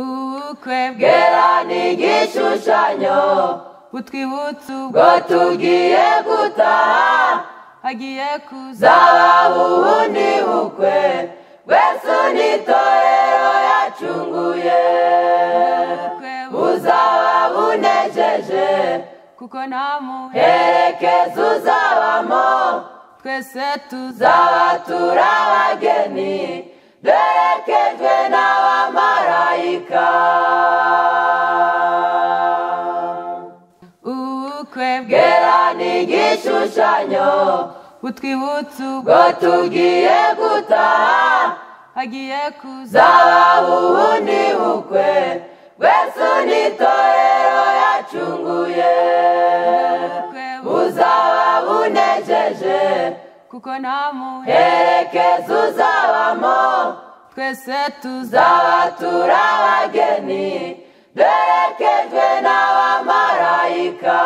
ubukwe bwe Bwera ni igishushanyo butwibutsa ubwo bwo tugiye gutaha hagiye kuza zahabu ubundi bukwe bwese ni itorero yacunguye ubukwe buzaba bunejeje kuko nta muntu herekeza uzabamo twese tuza zaba turi abageni duherekejwe n'abamarayika ubukwe bwe bwera ni igishushanyo butwibutsa ubwo bwo tugiye gutaha hagiye kuza zahabu ubundi bukwe bwese ni itorero yacunguye ubukwe buzaba bunejeje kuko nta muntu herekeza uzabamo twese tuza zaba turi abageni duherekejwe n'abamarayika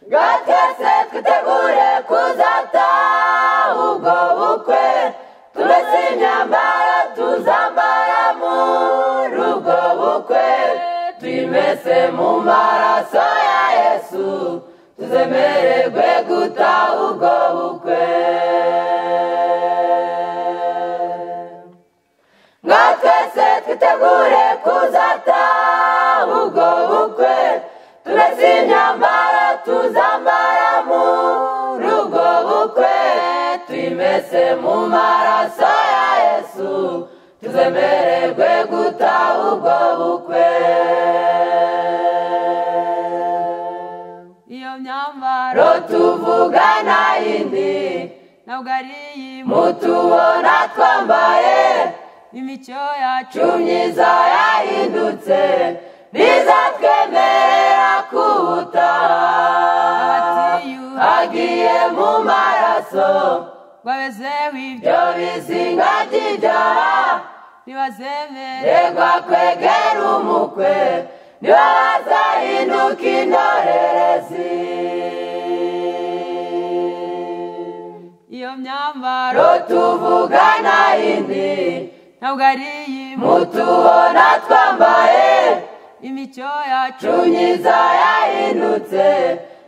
ngo twese twitegure kuzataha ubwo bukwe tumese imyambaro tuzambara muri ubwo bukwe twimese mu maraso ya yesu tuzemererwe gutaha ubwo bukwe ngo twese twitegure kuzataha ubwo bukwe tumese imyambaro tuzambara muri ubwo bukwe twimese mu maraso ya yesu tuzemererwe gutaha ubwo bukwe iyo myambaro ro tuvuga nta yindi ntabwo ari iy'imu mutubona twambaye imico yacu myiza yahindutse ntizatwemerera kubutaha hagiye mu maraso babezeho ibyo byo bizinga ry'ibyaha ntibazemere ndegwa kwegera umukwe niba hazahinduka indorerezi iyo myambaro ro tuvuga nta yindi ntabwo ari iy'imu mutubona twambaye imico yacu myiza yahindutse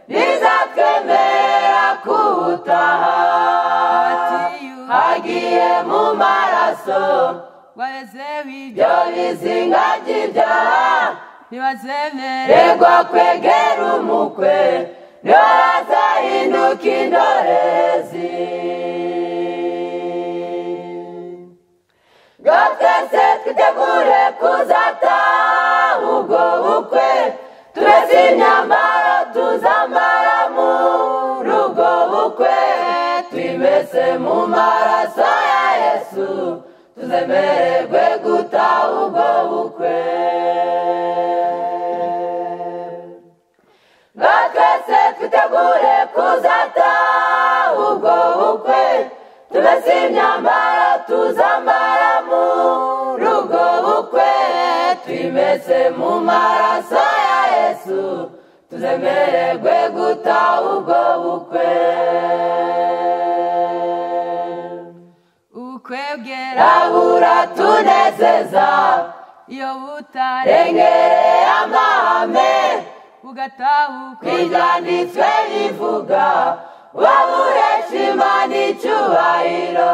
ntizatwemerera kubutaha hagiye mu maraso babezeho ibyo byo bizinga ry'ibyaha ntibazemere regwa kwegera umukwe niho hazahinduka indorerezi ngo twese twitegure kuzataha ubwo bukwe tumese imyambaro tuzambara muri ubwo bukwe twimese mu maraso ya yesu tuzemererwe gutaha ubwo bukwe ngo twese twitegure kuzataha ubwo bukwe tumese imyambaro tuzambara muri ubwo bukwe twimese mu maraso ya yesu tuzemererwe gutaha ubwo bukwe ubukwe bwera rabura tunezeza iyo butare rengereye amahame bugatahukwe ibyanditswe bivuga wabuhesha imana icyubahiro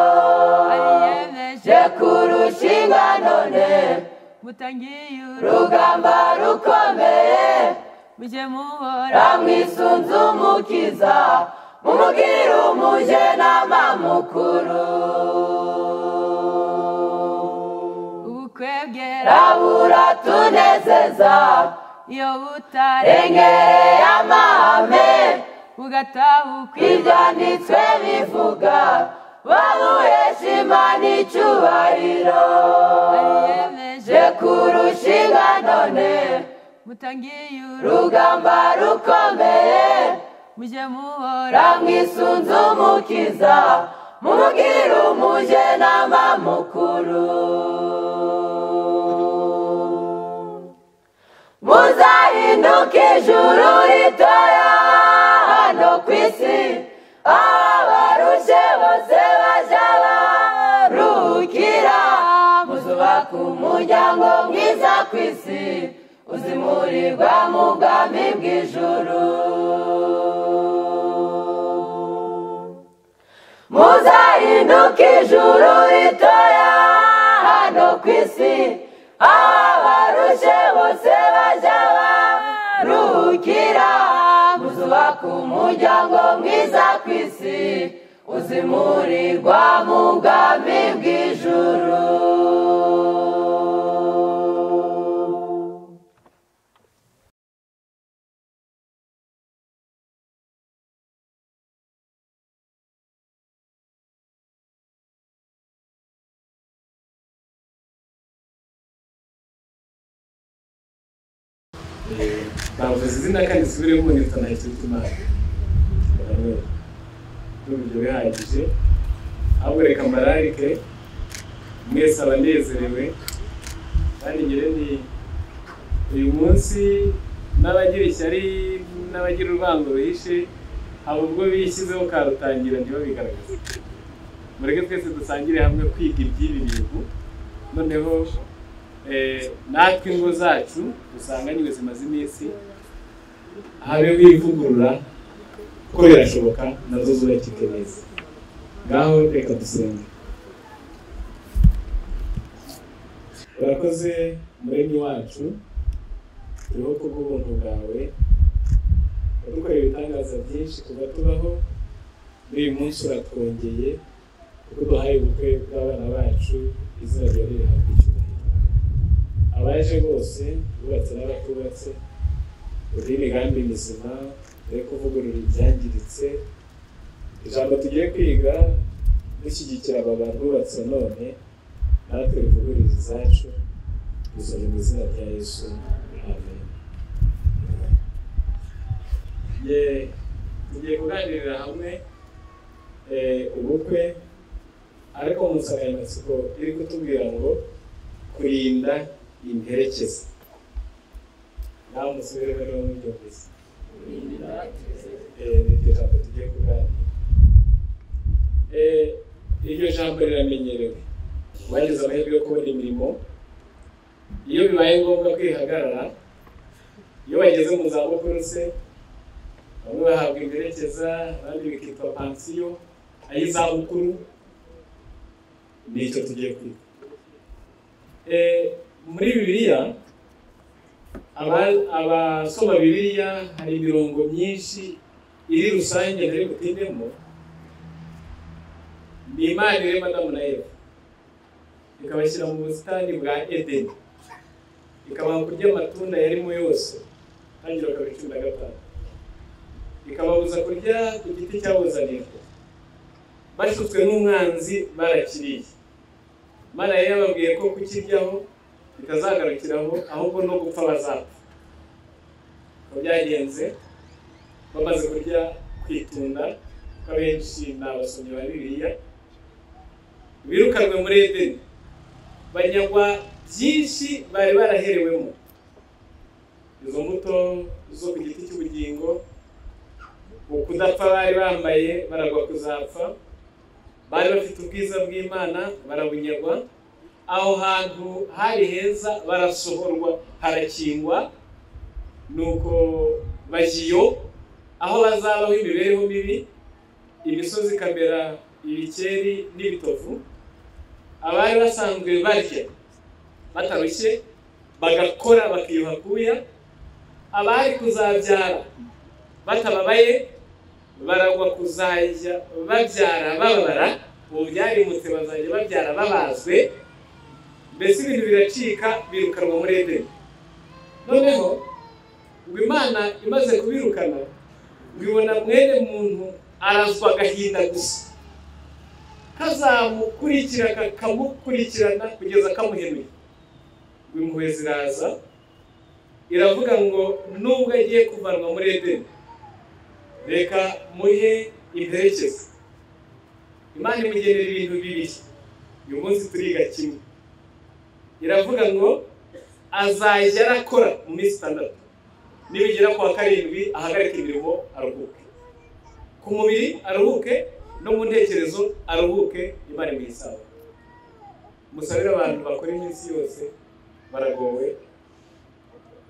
abiyemeje je kurusha inganone mutangiye uru rugamba rukomeye mujye muhora ramwisunze umukiza mumubwire umuje n'amamukuru ubukwe bwera rabura tunezeza iyo butare rengereye amahame bugatahukwe ibyanditswe bivuga babuhesha imana icyubahiro abiyemeje je kurusha inganone mutangiye uru rugamba rukomeye mujye muhora ramwisunze umukiza mumubwire umuje n'amamukuru muzahinduke ijuru ritoya hano ku isi abarushe bose bajya baruhuka mukira muzubaka umuryango mwiza ku isi uzimurirwa mu bwami bw'ijuru muzahinduka ijuru ritoya hano ku isi aho abarushe bose bajya baruhukira muzubaka umuryango mwiza ku isi uzimurirwa mu bwami bw'ijuru navuze izina kandi zisubiremo nitwa nahitwa imana n'uburyo bihagije ahubwo reka mbararike mwese aba anezerewe kandi ngira ni uyu munsi n'abagira ishyari n'abagira urwango bihishe haba ubwo bishyizeho karutangira ntibabigaragaze mureke twese dusangire hamwe kwiga iby'ibi bintu noneho eh, natwe ingo zacu dusanganye ubuzima z'iminsi habeho ivugurura kuko birashoboka nazo zubakike neza ngaho reka dusenge urakoze muremyi wacu turiho kubw'ubuntu bwawe wadukorera ibitangaza byinshi kuva tubaho n'uyu munsi uratwongeye kuko duhaye ubukwe bw'abana bacu izina ryawe rihabwa icyubahiro abaje bose bubatse n'abatubatse uri imigambi mizima uri kuvugurura ibyangiritse ijambo tugiye kwiga dushyigikira aba bantu bubatse none natwe rivugurura izacu dusabye mu izina rya yesu amen ye tugiye kuganirira hamwe eh, ubukwe ariko mu nsanganyamatsiko iri kutubwira ngo kurinda imperekeza nawe umusore bari bamubyumvise Eh, ni iryo jambo tugiye kuganira Eh, iryo jambo riramenyerewe bagize amahirwe yo kubona imirimo iyo bibaye ngombwa kwihagarara iyo bageze mu zabukuru se bamwe bahabwa imperekeza abandi bikitwa pansiyo ay'izabukuru nicyo tugiye kwiga Eh, muri bibiliya aba- abasoma bibiliya hari imirongo myinshi iri rusange ntari butindemo ni imana irema adamu na eva ikabashyira mu busitani bwa edeni ikabaha kurya amatunda yarimo yose tangira bakaba cumi na gatanu ikababuza kurya ku giti cyabuzanirwa bashutswe n'umwanzi barakiriye mana yari yababwiye ko kukiryaho bitazagarukiraho ahubwo no gupfa bazapfa uko byagenze bamaze kurya kwitunda kuko abenshi ni abasomyi ba bibiliya birukanwe muri edeni banyagwa byinshi bari baraherewemo izo mbuto zo ku giti cy'ubugingo ukudapfa bari bambaye baragwa kuzapfa bari bafite ubwiza bw'imana barabunyagwa aho hantu hari heza barasohorwa harakingwa nuko bagiyo aho bazabaho imibereho mibi imisozi kamera ibikeri n'ibitovu abari basanzwe barya batarushye bagakora bakiyuha kuya abari kuzabyara batababaye baragwa kuzajya babyara bababara ubu byarimutse bazajya babyara babazwe mbese ibintu biracika birukanwa muri edeni noneho ngo imana imaze kubirukana ngo ibona mwene muntu arazwa agahinda gusa kazamukurikira kakamukurikirana kugeza kamuhenuye ngo impuhwe ziraza iravuga ngo nubwo agiye kuvanwa muri edeni reka muhe imperekeza imana imugenera ibintu bibiri uyu munsi turiga kimwe iravuga ngo azajya arakora mu minsi itandatu nibigera ku wa karindwi ahagarike imirimo aruhuke ku mubiri aruhuke no mu ntekerezo aruhuke imana imuha isaha musabire abantu bakora iminsi yose baragowe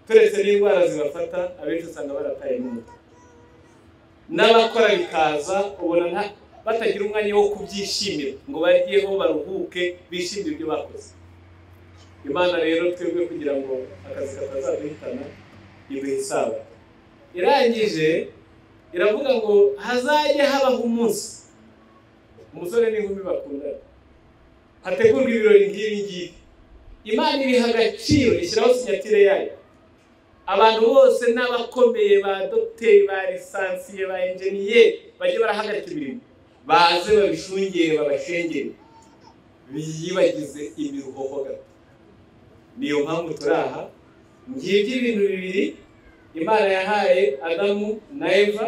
turetse n'indwara zibafata abenshi usanga barataye n'umutwe n'abakora bikaza ubona nta- batagira umwanya wo kubyishimira ngo baryeho baruhuke bishimire ibyo bakoze imana rero twebwe kugira ngo akazi katazaduhitana iduha isabato irangije iravuga ngo hazajye habaho umunsi umusore n'inkumi bakundana hategurwa ibirori nk'ibi ngibi imana ibiha agaciro ishyiraho sinyatire yayo abantu bose n'abakomeye ba dogiteri ba lisansiye ba enjeniye bajye barahagarika imirimo baze babishungere babashengere biyibagize imiruhoho gato niyo mpamvu turi aha ngibyo ibintu bibiri imana yahaye adamu na eva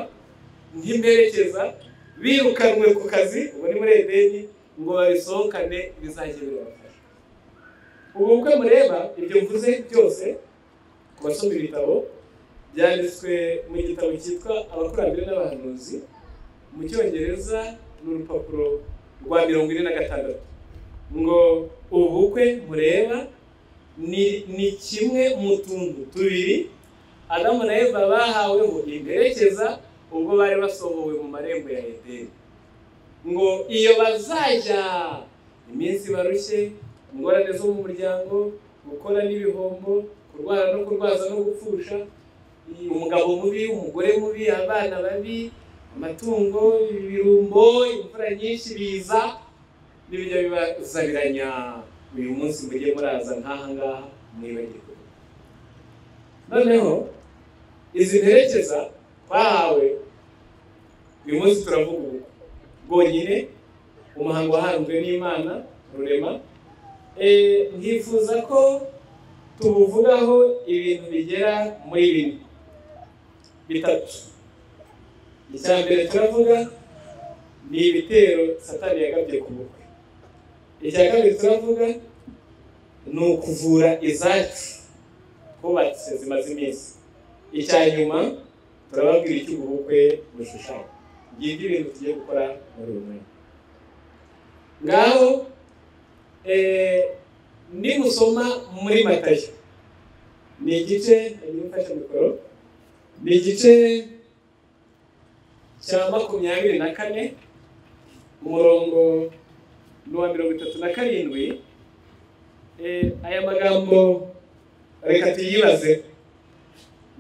nk'imperekeza birukanwe ku kazi ubu ni muri edeni ngo babisohokane bizajye birabafasha ubu bukwe mureba ibyo mvuze byose ku basoma ibitabo byanditswe mu gitabo cyitwa abakurambere n'abahanuzi mu cyongereza ni urupapuro rwa mirongo ine na gatandatu ngo ubu bukwe mureba ni, ni kimwe mu tuntu tubiri adamu na eva bahaweho imperekeza ubwo bari basohowe mu marembo ya edeni ngo iyo bazajya iminsi barushye ingorane zo mu muryango gukora n'ibihombo kurwara no kurwaza no gupfusha umugabo mubi umugore mubi abana babi amatungo ibirumbo imvura nyinshi biza n'ibijya bibazabiranya uyu munsi mujye muraza nk'aha ngaha mwibagirwe noneho izi mperekeza twahawe uyu munsi turavuga ubu bwonyine umuhango wahanzwe n'imana rurema Eh, nkifuza ko tubuvugaho ibintu bigera muri bine bitatu icya mbere turavuga ni ibitero satani yagabye ku bukwe icya kabiri turavuga ni ukuvura izacu twubatse zimaze iminsi icya nyuma turababwira icyo ubukwe bushushanya ngibyo ibintu tugiye gukora muri uyu mwanya ngaho eh, nimusoma muri matayo ni igice nagiye mfashe mikoro ni igice cya makumyabiri na kane umurongo ni uwa mirongo itatu na karindwi Eh, aya magambo reka tuyibaze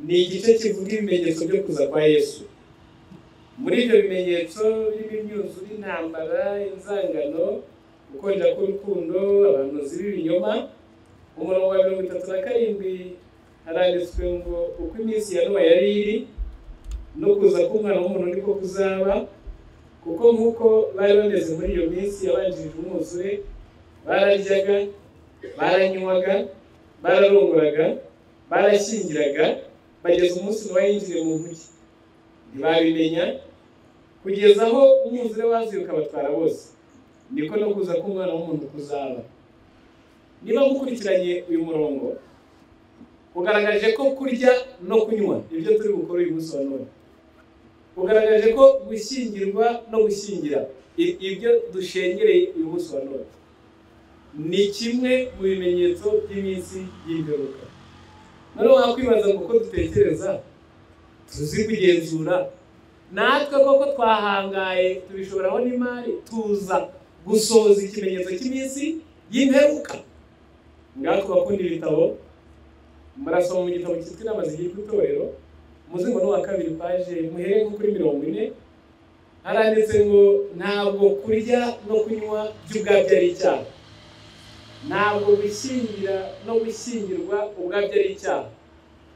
ni igice kivuga ibimenyetso byo kuza kwa yesu muri ibyo bimenyetso by'imyuzu y'intambara inzangano gukonja k'urukundo abantu z'ibinyoma umurongo wa mirongo itatu na karindwi haranditswe ngo uko iminsi ya nowa yari iri no kuza k'umwana w'umuntu niko kuzaba kuko nk'uko bari bameze muri iyo minsi yabanjirije umwuzure bararyaga baranywaga bararonguraga barashyingiraga bageza umunsi ntibahingire mu nkuge ntibabimenya kugeza aho umwuzure wazi ukabatwara bose niko no kuza k'umwana w'umuntu kuzaba niba mukurikiranye uyu murongo ugaragaje ko kurya no kunywa ibyo turi bukore uyu munsi wa none ugaragaje ko gushyingirwa no gushyingira i- ibyo dushengereye uyu munsi wa none ni kimwe mu bimenyetso by'iminsi y'imperuka noneho wakwibaza ngo uko dutekereza tuzi kugenzura natwe koko twahangaye tubishoboraho n'imari tuza gusohoza ikimenyetso cy'iminsi y'imperuka ngaho bakunda ibitabo murasoma mu gitabo cyitwa inama zigira itorero umuzingo ni uwa kabiri paje muhereye nko kuri mirongo ine haranditse ngo ntabwo kurya no kunywa by'ubwabyo ari icyaha ntabwo gushyingira no gushyingirwa ubwabyo ari icyaha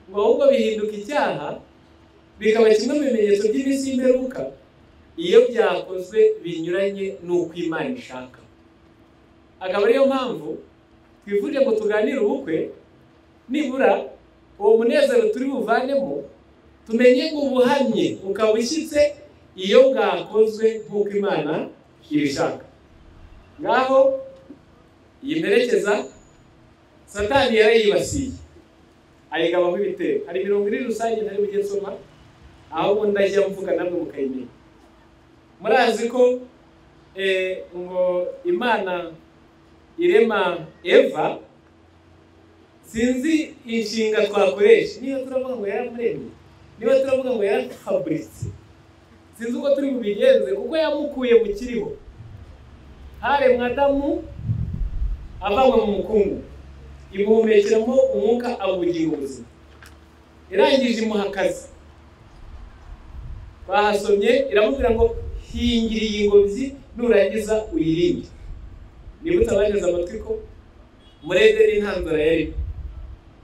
ngo ahubwo bihinduka icyaha bikaba kimwe mu bimenyetso by'iminsi y'imperuka iyo byakozwe binyuranye n'uko imana ishaka akaba ariyo mpamvu twifuje ngo tuganire ubukwe nibura uwo munezero turi buvanemo tumenye ngo ubuhamye ukaba ushyitse iyo bwakozwe nk'uko imana ibishaka ngaho iyi mperekeza satani yarayibasiye ayigabaho ibitero hari mirongo ine rusange ntari bujye nsoma ahubwo ndajya mvuga namwe mukayimenya murazi ko eh, ngo imana irema eva sinzi inshinga twakoresha niba turavuga ngo yaramuremye niba turavuga ngo yaratuhaburitse sinzi uko turi bubigenze kuko yamukuye mu kiriho haremwa adamu avanywe mu mukungu imuhumekeramo umwuka awugira ubuzima irangije imuha akazi bahasomye iramubwira ngo hingira iyi ngobyi nurangiza uyirinde nibutse abagize amatwi ko murederi nta nzara yari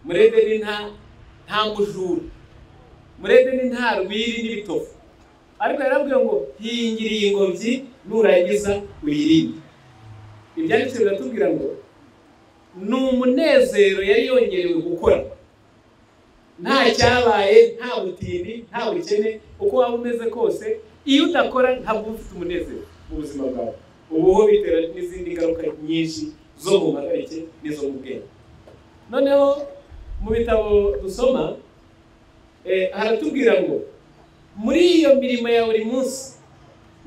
murederi nta nta mujura murederi nta rwiri n'ibitovu ariko yarabwiye ngo hingira iyi ngobyi nurangiza uyirinde ibyanditswe biratubwira ngo ni umunezero yari yongerewe gukora nta cyabaye nta butindi nta bukene uko waba umeze kose iyo udakora ntabwo uba ufite umunezero mu buzima bwawe ubuho bitera n'izindi ngaruka nyinshi zo mu mpagarike n'izo mu bwenge noneho mu bitabo dusoma eh, haratubwira ngo muri iyo mirimo ya buri munsi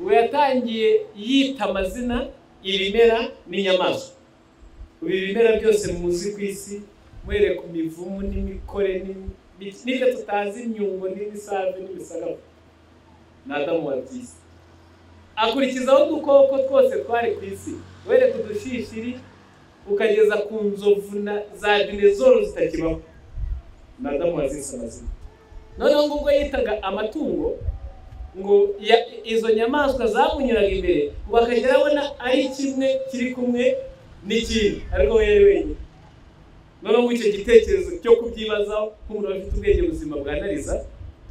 ngo yatangiye yita amazina ibimera n'inyamaswa ubu ibimera byose muzi ku isi muhereye ku mivumu n'imikore n'imi- n'ibyo tutazi imyungo n'imisave n'imisagavu ni adamu wabyise akurikizaho udukoko twose twari ku isi uhereye ku dushishiri ukageza ku nzovu na za dinezoro zitakibaho ni adamu wazise amazina noneho ngo ubwo yitaga amatungo ngo ya- izo nyamaswa zamunyuraga imbere ngo akagera abona ari kimwe kiri kumwe n'ikindi ariko we yari wenyine noneho icyo gitekerezo cyo kubyibazaho nk'umuntu afite ubwenge buzima bwa nariza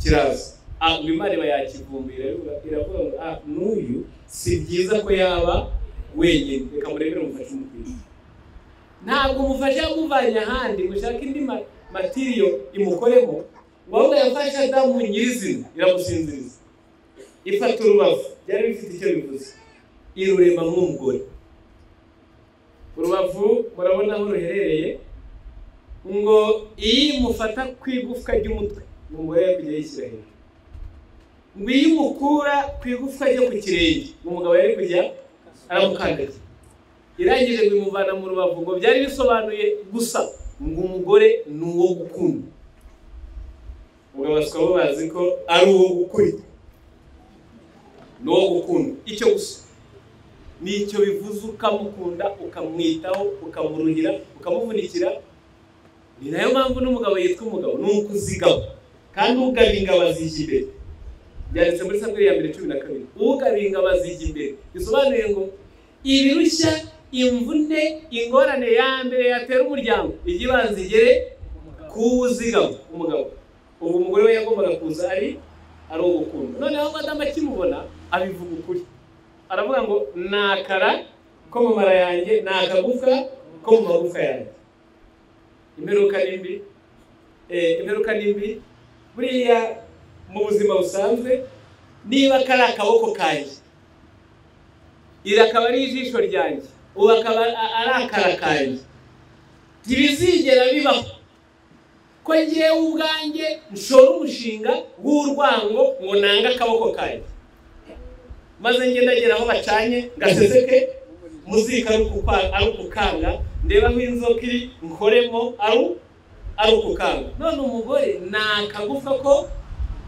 kiraza Ah, ubu imana iba yakivumbira iravuga- iravuga ngo ah n'uyu si byiza ko yaba wenyine reka murebere umufashe umupira ntabwo umufasha yamuvanye ahandi ngo ushake indi ma- matiriyo imukoremo ngo ahubwo yafashe adamu nyirizina iramusinziriza ifata urubavu byari bifite icyo bivuze irurema nk'umugore urubavu murabona aho ruherereye ngo iyo imufata ku igufwa ry'umutwe umugore yakujya yishyira hejuru ngo iyo imukura ku igufwa ryo ku kirenge umugabo yari kujya aramukandagira irangije ngo imuvana mu rubavu ngo byari bisobanuye gusa ngo umugore ni uwo gukunda umugabo bakaba bazi ko ari uwo gukurikira ni uwo gukunda icyo gusa nicyo bivuze ukamukunda ukamwitaho ukamuruhira ukamuvunikira ni nayo mpamvu n'umugabo yitwa umugabo ni ukuzigama kandi ugaba ingabo azijya imbere byanditse muri samweli ya mbere cumi na kabiri ugaba ingabo azijya imbere bisobanuye ngo ibirushya imvune ingorane ya mbere yatera umuryango ijya ibanza igere ku uzigama umugabo ubu umugore we yagombaga kuza ari ari ugukunda noneho madamu akimubona abivuga ukuri aravuga ngo ni akara ko mu mara yanjye ni akagufwa ko mu magufwa yanjye imperuka ni mbi eh, imperuka ni mbi buriya mu buzima busanzwe niba kari akaboko kanjye iri akaba ari ijisho ryanjye ubu akaba a- ari akara kanjye ntibizigera bibaho ko ngewe ubwanjye nshora umushinga w'urwango ngo nange akaboko kanjye maze njye ndagera aho bacanye ngaseseke muzika ari ukukwa- ari ukukanga ndeba aho inzoka iri nkoremo ari ari ukukanga none umugore ni akagufwa ko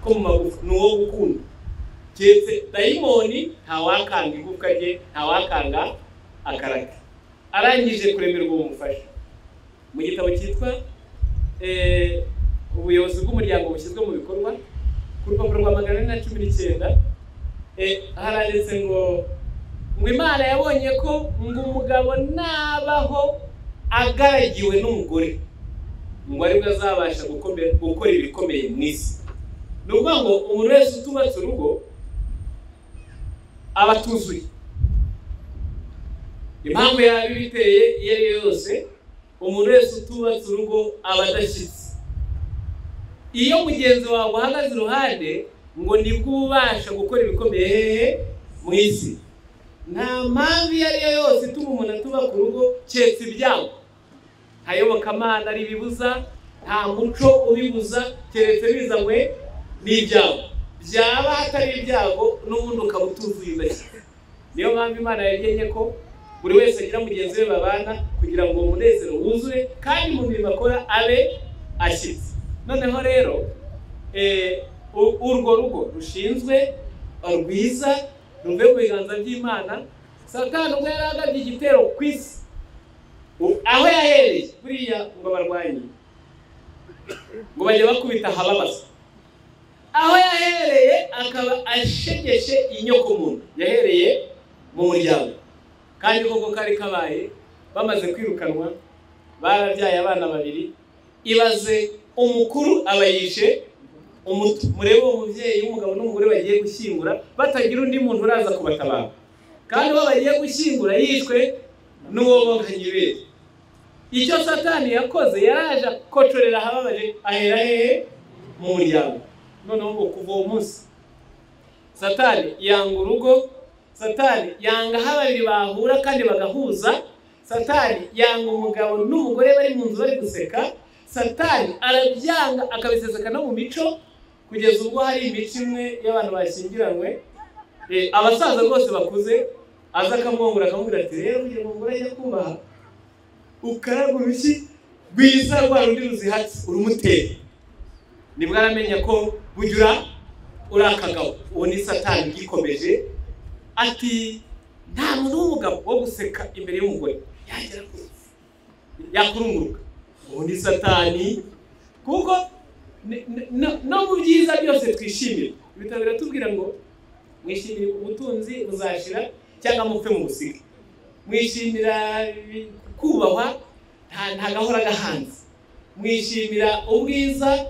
ko mu magufa ni uwo gukunda keretse dayimoni ntawakanga igufwa rye ntawakanga akarake arangije kuremerwa bumufasha mu gitabo cyitwa eh, ubuyobozi bw'umuryango bushyizwe mu bikorwa ku rupapuro rwa magana ane na cumi n'icyenda Eh, haranditse ngo ngo imana yabonye ko ngo umugabo nabaho agaragiwe n'umugore ngo aribwo azabasha gukomera gukora ibikomeye mu isi ni ukuvuga ngo umuntu wese utubatse urugo aba atuzuye impamvu yaba ibiteye iyo ari yo yose umuntu wese utubatse urugo aba adashyitse iyo mugenzi wawe uhagaze iruhande ngo nibwo uba ubasha gukora ibikomeye hehe mu isi nta mpamvu iyo ari yo yose ituma umuntu atuba ku rugo keretse ibyago nta yobokamana ribibuza nta muco ubibuza keretse bizanywe n'ibyago byaba hatari ibyago n'ubundi ukaba utuzuye udashyize niyo mpamvu imana yagennye ko buri wese agira mugenzi we babana kugira ngo uwo munezero wuzure kandi mu bintu bakora abe ashyitse noneho rero eh, u- urwo rugo rushinzwe rwiza ruve mu biganza by'imana satani ubwo yari agabye igitero ku isi u- aho yahereye buriya ngo abarwanyi ngo bajye bakubita ahababaza aho yahereye akaba ashegeshe inyoko muntu yahereye mu muryango kandi koko kari kabaye bamaze kwirukanwa barabyaye abana babiri ibaze umukuru aba yishe umuto murebe uwo mubyeyi w'umugabo n'umugore bagiye gushyingura batagira undi muntu uraza kubatabara kandi uwo bagiye gushyingura yishwe n'uwo bonganya ibere icyo satani yakoze yaraje akocorera ahababaje ahera hehe mu muryango noneho ngo kuva uwo munsi satani yanga urugo satani yanga aho babiri bahura kandi bagahuza satani yanga umugabo n'umugore bari mu nzu bari guseka satani arabyanga akabiseseka no mu mico kugeza ubwo hari imico imwe y'abantu bashyingiranywe Eh, abasaza rwose bakuze aza akamwongura akamubwira ati rero kugira ngo umugore ajye kubaha ukaraga urushyi rwiza rwa rundi ruzihatse urumutera nibwo aramenya ko bujya ura akagabo uwo ni satani ugikomeje ati nta muntu w'umugabo wo guseka imbere y'umugore yagera kure yakurunguruka uwo ni satani kuko ni- ni- no- no mu byiza byose twishimira ibitabo biratubwira ngo mwishimire ubutunzi buzashira cyangwa mupfe mu busika mwishimira ibi- kubahwa nta- ntagahora gahanze mwishimira ubwiza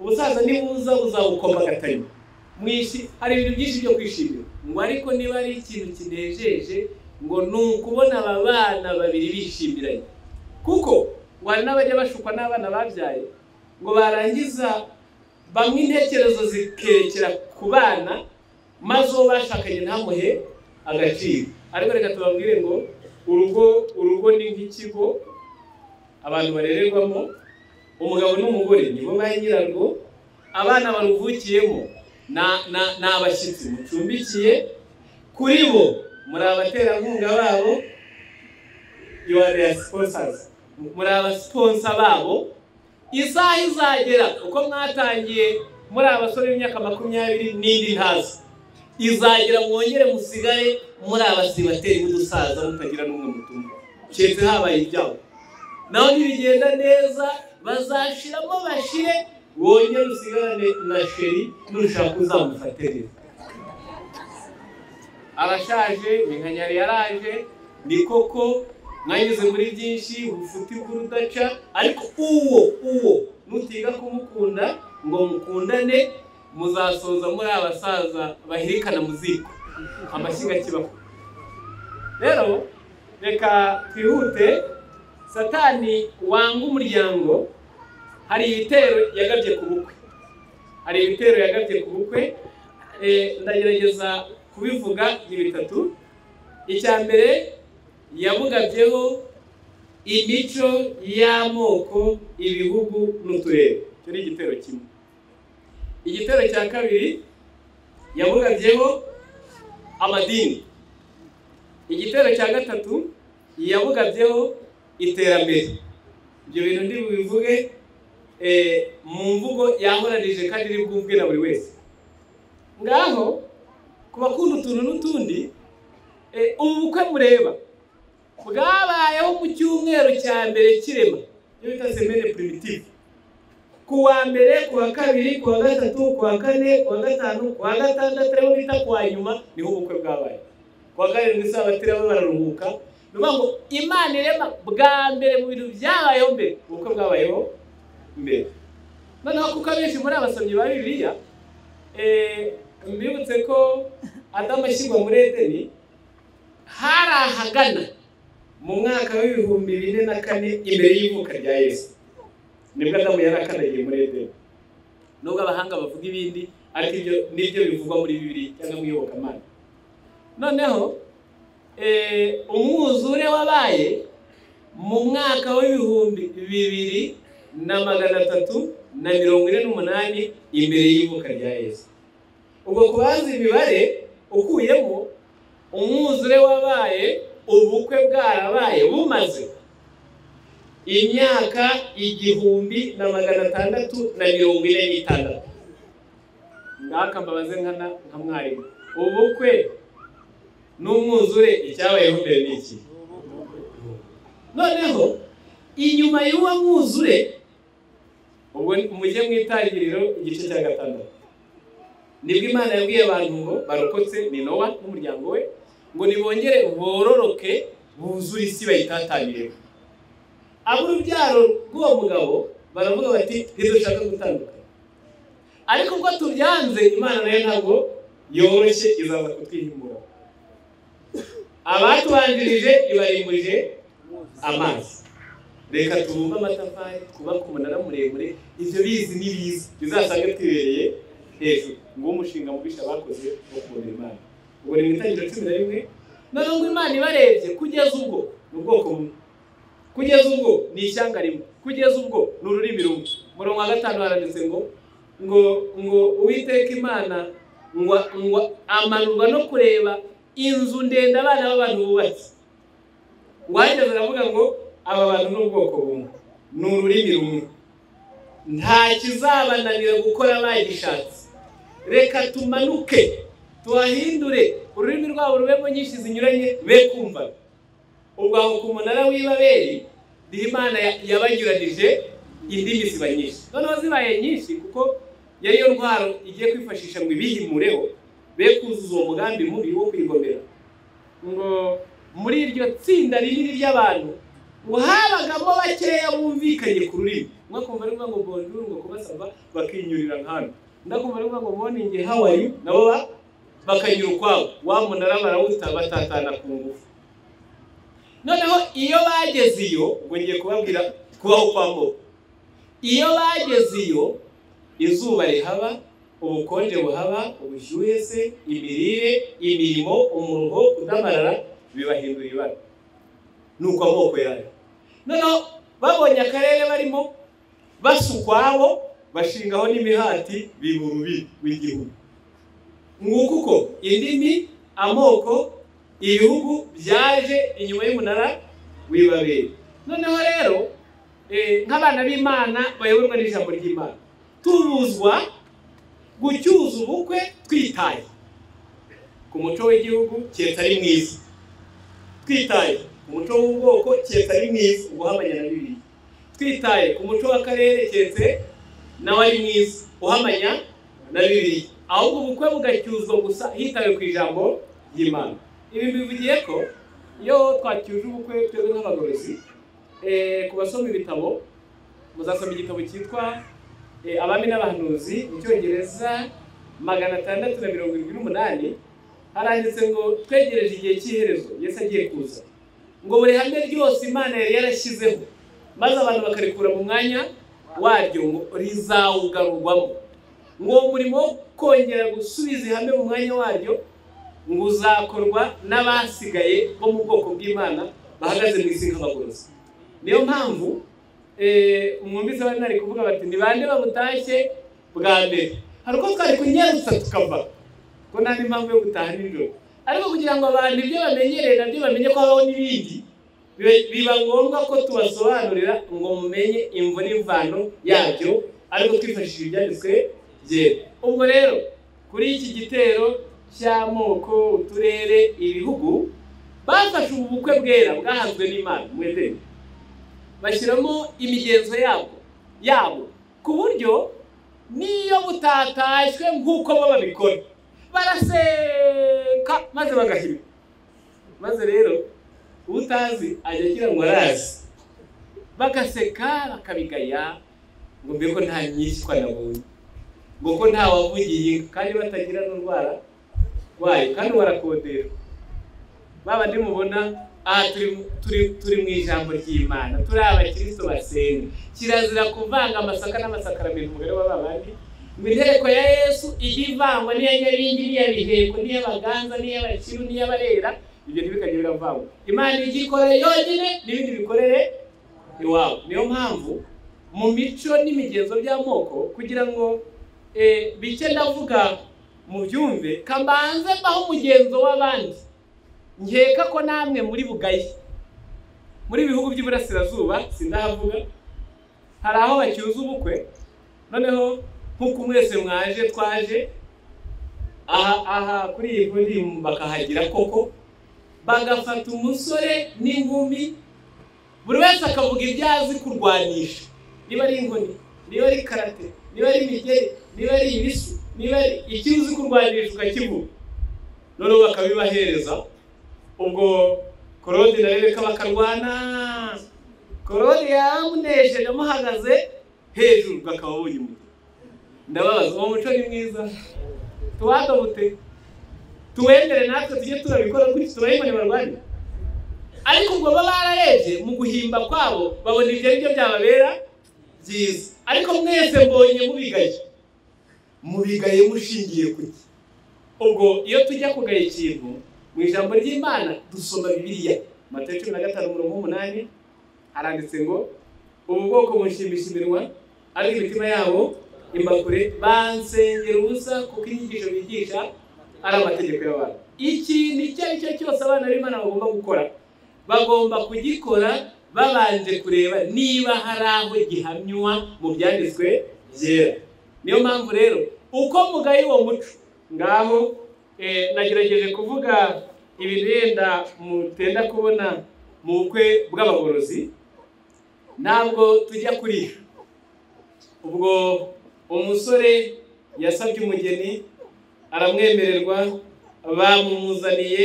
ubusaza nibuza buzabukomba agatari mwishi hari ibintu byinshi byo kwishimira ngo ariko niba ari ikintu kinejeje ngo ni ukubona aba bana babiri bishimiranye kuko wari n'abajya bashukwa n'abana babyaye ngo barangiza bamwe intekerezo zikerekera ku bana maze uwo bashakanye ntamuhe agaciro ariko reka tubabwire ngo urugo urugo ni nk'ikigo abantu barererwamo umugabo n'umugore nibo ba nyirarwo abana baruvukiyemo na- na- ni abashyitsi mucumbikiye kuri bo muri abaterankunga babo you are their sponsors muri abasiponsa babo isaha izagera uko mwatangiye muri abasore b'imyaka makumyabiri n'indi ntazi izagera mwongere musigare muri abasibateri b'udusaza mutagira n'umwe mutuma keretse habaye ibyago naho nibigenda neza bazashiramo bashire wongere usigarane na sheri nushaka uzamufatereza arashaje minkanyari yaraje ni koko mwanyuze muri byinshi ubufuti bw'urudaca ariko uwo uwo nutiga kumukunda ngo mukundane muzasoza muri abasaza bahirikana mu ziko amashyiga kibaho rero reka twihute satani wanga umuryango hari ibitero yagabye ku bukwe hari ibitero yagabye ku bukwe Eh, ndagerageza kubivuga ni bitatu icya mbere yabugabyeho imico y'amoko ibihugu n'uturere icyo ni igitero kimwe igitero cya kabiri yabugabyeho amadini igitero cya gatatu yabugabyeho iterambere ibyo bintu ndi bubivuge eh, mu mvugo yahoranije kandi iri bwumvwe na buri wese ngaho ku bakunda utuntu n'utundi eh, ubu bukwe mureba bwabayeho mu cyumweru cya mbere kirema iyo bita semene primitive ku wa mbere ku wa kabiri ku wa gatatu ku wa kane ku wa gatanu ku wa gatandatu ariho bita ku wa nyuma niho ubukwe bwabaye ku wa karindwi isabatiri baba bararuhuka ni ukuvuga ngo imana irema bwa mbere mu bintu byabayeho mbere ubukwe bwabayeho mbere noneho kuko abenshi muri abasomyi ba bibiliya eh, mbibutse ko adamu ashyirwa muri edeni hari ahagana mu mwaka w'ibihumbi bine na kane imbere y'ivuka rya yesu nibwo adamu yari akanagiye muri edeni nubwo abahanga bavuga ibindi ariko ibyo nibyo bivugwa muri bibiliya cyangwa mu iyobokamana noneho eh, umwuzure wabaye mu mwaka w'ibihumbi bibiri na magana atatu na mirongo ine n'umunani imbere y'ivuka rya yesu ubwo ku bazi imibare ukuyemo umwuzure wabaye ubukwe bwarabaye bumaze imyaka igihumbi na magana atandatu na mirongo ine n'itandatu ngaka mbabaze nkana nka mwarimu ubukwe n'umwuzure icyabayeho mbere ni iki noneho inyuma y'uwo mwuzure ubwo mujye mu itangiriro igice cya gatandatu nibwo imana yabwiye abantu ngo barokotse ni nowa n'umuryango we ngo nibongere bororoke buzure isi bayitatangireho ab'urubyaro rw'uwo mugabo baravuga bati ntidushaka gutandukana ariko ubwo tubyanze imana nayo ntabwo yoroshye izaza kutwihimura abatubanjirije ibarimburije amazi reka tubumbe amatafari twubake umunara muremure ibyo bizi ni biza bizasange twibereye hejuru nguwo umushinga mubisha bakoze wo kubona imana ubwo ni mu itangiriro cumi na rimwe noneho ngo imana ibarebye kugeza ubwo ni ubwoko bumwe kugeza ubwo ni ishyanga rimwe kugeza ubwo ni ururimi rumwe murongo wa gatanu haranditse ngo ngo ngo uwiteka imana ngo ngo amanurwa no kureba inzu ndende abana b'abantu bubatse uwahageze aravuga ngo aba bantu ni ubwoko bumwe ni ururimi rumwe nta kizabananira gukora bagishatse reka tumanuke tuhahindure ururimi rwabo rubemo nyinshi zinyuranye be kumva ubwo aho ku munara w'ibaberi niho imana yabanyuranije indimi ziba nyinshi noneho zibaye nyinshi kuko yari yo ntwaro igiye kwifashisha ngo ibihimureho be kuzuza uwo mugambi mubi wo kwigomera ngo muri iryo tsinda rinini ry'abantu ngo habagamo bakeya bumvikanye ku rurimi umwe akumva ari ngo bonjour ngo kubasaba bakinyurira nkano undi akumva ari ngo morning how are you nabo ba- bakanyura ukwabo wa munara barawuta batatana ku ngufu noneho iyo bageze iyo ngo ngiye kubabwira kubaho kwambuka iyo bageze iyo izuba rihaba ubukonje buhaba ubushyuhe se imirire imirimo umuruho kudamarara bibahindura ibara ni uko amoko yayo noneho babonye akarere barimo basa ukwabo bashingaho n'imihati biba urubi rw'igihugu nguko uko indimi amoko ibihugu byaje inyuma y'umunara w'ibaberi noneho rero eh, nk'abana b'imana bayoborwa n'ijambo ry'imana tubuzwa gucyuza ubukwe twitaye ku muco w'igihugu keretse ari mwiza twitaye ku muco w'ubwoko keretse ari mwiza ubuhamanya na bibiri twitaye ku muco w'akarere keretse nawe ari mwiza uhamanya na bibiri ahubwo ubukwe bugacyuzwa gusa hitawe ku ijambo ry'imana ibi bivugiye ko iyo twacyuje ubukwe twebwe nk'abagorozi eh, ku basoma ibitabo muzasoma igitabo cyitwa eh, abami n'abahanuzi mu cyongereza magana atandatu na mirongo irindwi n'umunani haranditse ngo twegereje igihe cy'iherezo yesu agiye kuza ngo buri hame ryose imana yari yarashyizeho maze abantu bakarikura mu mwanya waryo ngo rizawugarurwamo ngo uwo murimo wo kongera gusubiza ihame mu mwanya waryo ngo uzakorwa n'abasigaye bo mu bwoko bw'imana bahagaze mu isi nk'abagorozi niyo mpamvu eh, mwumvise bari nari kuvuga bati ni bande babutashye bwa mbere hari uko twari kunyerutsa tukava ko nta n'impamvu yo gutaha nijoro ariko kugira ngo abantu ibyo bamenyereye nabyo bamenye ko habaho n'ibindi biba- biba ngombwa ko tubasobanurira ngo mumenye imvo n'imvano yabyo ariko twifashishije ibyanditswe byera ubwo rero kuri iki gitero cy'amoko uturere ibihugu bafashe ubu bukwe bwera bwahanzwe n'imana mwedeni bashyiramo imigenzo yabo yabo ku buryo n'iyo butatashywe nk'uko bo babikora baraseka maze bagahima maze rero utazi ajya agira ngo arazi bagaseka bakabigaya ngo mbe ko nta nyishywa nabonye ngo ko nta wavugiye inka kandi batagira n'urwara wayo kandi warakodera ba bandi mubona aha turi turi turi mu ijambo ry'imana turi abakristo basenga kirazira kuvanga amasaka n'amasakaramentu mugari wa ba bandi ngo inteko ya yesu ijye ivangwa n'iya nyabingi n'iya biheko n'iy'abaganza n'iy'abakiru n'iy'abarera ibyo ntibikajya biravangwa imana ijya ikorere yonyine n'ibindi bikorere iwabo niyo mpamvu mu mico n'imigenzo by'amoko kugira ngo eh, bike ndavuga mu byumve kambanze mbaho umugenzo w'abandi nkeka ko namwe muri bugaye muri bihugu by'iburasirazuba sindahavuga hari aho bacyuza ubukwe noneho nk'uko mwese mwaje twaje aha aha kuri iyi kuri iyi bakahagira koko bagafata umusore n'inkumi buri wese akavuga ibyo azi kurwanisha niba ari inkoni niba ari karate niba ari imigeri niba ari ibisu niba ari icyo uzi kurwanisha ukakivuga noneho bakabibahereza ubwo korode na rebeka bakarwana korode yamunesheje amuhagaze hejuru bakaba babonye umuti ndababaza uwo muco ni mwiza tuwadabute tuwemere natwe tujye turabikora gutya turayibone barwanya ariko ubwo baba bararebye mu guhimba kwabo babona ibyo ari byo byababera byiza ariko mwese mbonye mubigaye mubigaye mushingiye ku iki ubwo iyo tujya kugaya ikintu mu ijambo ry'imana dusoma bibiliya matayo cumi na gatanu umurongo w'umunani haranditse ngo ubu bwoko bushimisha iminwa ari imitima yabo imbakure bansengera ubusa kuko inyigisho bigisha ari amategeko y'abantu ikintu icyo ari cyo cyose abana b'imana bagomba gukora bagomba kugikora babanje kureba niba hari aho gihamywa mu byanditswe byera niyo mpamvu rero uko mugaye uwo muco ngaho eh, nagerageje kuvuga ibirenda mutenda kubona mu bukwe bw'abagorozi ntabwo tujya kurisha ubwo umusore yasabye umugeni aramwemererwa bamumuzaniye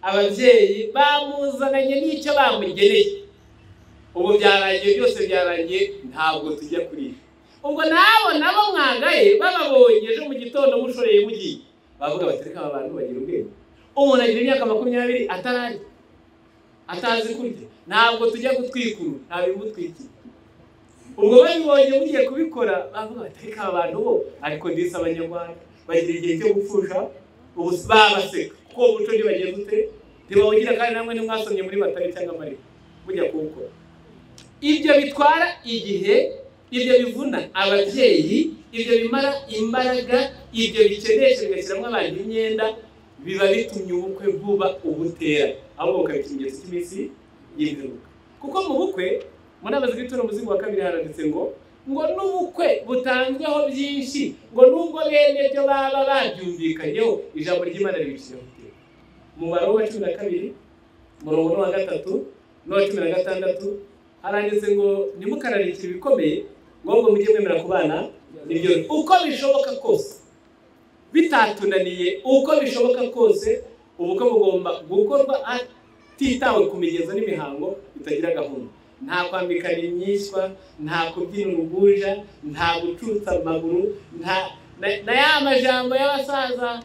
ababyeyi bamuzananye n'icyo bamugeneye ubu byarangiye byose byarangiye ntabwo tujya kurisha ubwo nabo nabo mwagaye bababonye ejo mu gitondo mushoreye mugiye bavuga bati reka aba bantu bagira ubwenge umuntu agira imyaka makumyabiri atarari atazi kurya ntabwo tujya gutwikuru nta bimutwikira ubwo babibonye mugiye kubikora bavuga bati reka aba bantu bo ariko ndetse abanyarwanda bagira igihe cyo gupfusha ubu babaseka kuko uwo muco ntibagiye gute ntibawugira kandi namwe ntimwasomye muri batari cyangwa marira mujya kuwukora ibyo bitwara igihe ibyo bivuna ababyeyi ibyo bimara imbaraga ibyo bikenesha bigashyiramo abantu imyenda biba bitumye ubukwe vuba ubutera ahubwo bukabita ingeso cy'iminsi y'imperuka kuko mu bukwe mu nama z'igitura umuzingo wa kabiri haranditse ngo ngo n'ubukwe butanzweho byinshi ngo n'ubwo bene byo baba babyumvikanyeho ijambo ry'imana ribishyira mu gihe umubare wa cumi na kabiri umurongo n'uwa gatatu n'uwa cumi na gatandatu haranditse ngo ntimukararike ibikomeye ngombwa mujye mwemera ku bana nibyo uko bishoboka kose bitatunaniye uko bishoboka kose ubukwe bugomba gukorwa hatitawe ku migenzo n'imihango bitagira gahunda nta kwambikana imyiswa nta kubyina uruguja nta gucutsa amaguru nta na- na ya majambo y'abasaza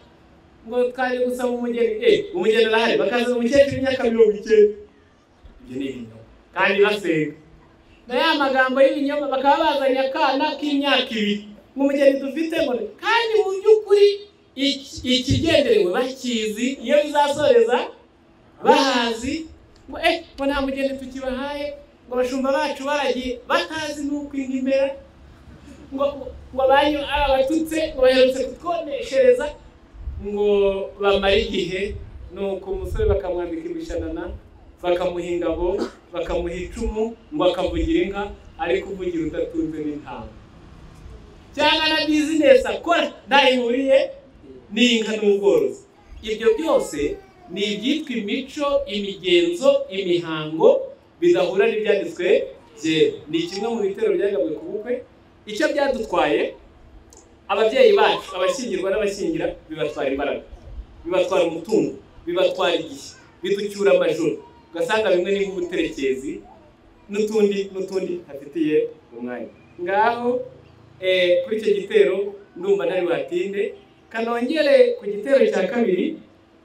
ngo twaje gusaba umugeni eh umugeni arahari bakazana umukecuru w'imyaka mirongo icyenda ibyo ni ibinyoma kandi basenga na ya magambo y'ibinyoma bakaba bazanye akana k'imyaka ibiri nk'umugeni dufite ngo ni- kandi mu by'ukuri iki- ikigenderewe bakizi iyo bizasoreza bahazi ngo eh ngo nta mugeni tukibahaye ngo abashumba bacu baragiye batazi n'uko inka imera ngo ngo abanyu abatutse ngo baherutse kutwoneshereza ngo bamare igihe nuko umusore bakamwambika imishanana bakamuha ingabo bakamuha icumu ngo akavugira inka ariko uvugira udatunze n'intama cyangwa na bizinesi akora ntaho ihuriye n'inka n'ubworozi ibyo byose ni ibyitwa imico imigenzo imihango bidahura n'ibyanditswe byera ni kimwe mu bitero byagabwe ku bukwe icyo byadutwaye ababyeyi bacu abashyingirwa n'abashyingira bibatwara imbaraga bibatwara umutungo bibatwara igihe biducyura amajoro ugasanga bimwe ni nk'ubuterekezi n'utundi n'utundi hafitiye umwanya ngaho eh, kuri icyo gitero ndumva ntari buhatinde kanongere ku gitero cya kabiri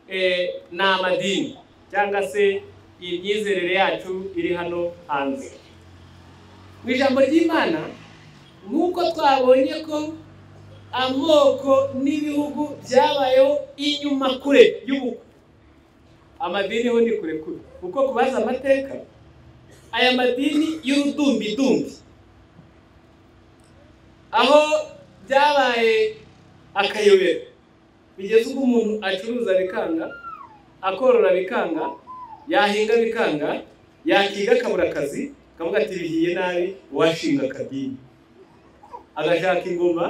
eh, ni amadini cyangwa se imyizerere yacu iri hano hanze mu ijambo ry'imana nk'uko twabonye ko amoko n'ibihugu byabayeho inyuma kure y'ubukwe amadini ho ni kure kure kuko ku bazi amateka aya madini y'urudumbidumbi aho byabaye akayobera bigeze ubwo umuntu acuruza bikanga akorora bikanga yahinga bikanga yakiga akabura akazi akavuga ati bihiye nabi uwashinga akadini agashaka ingoma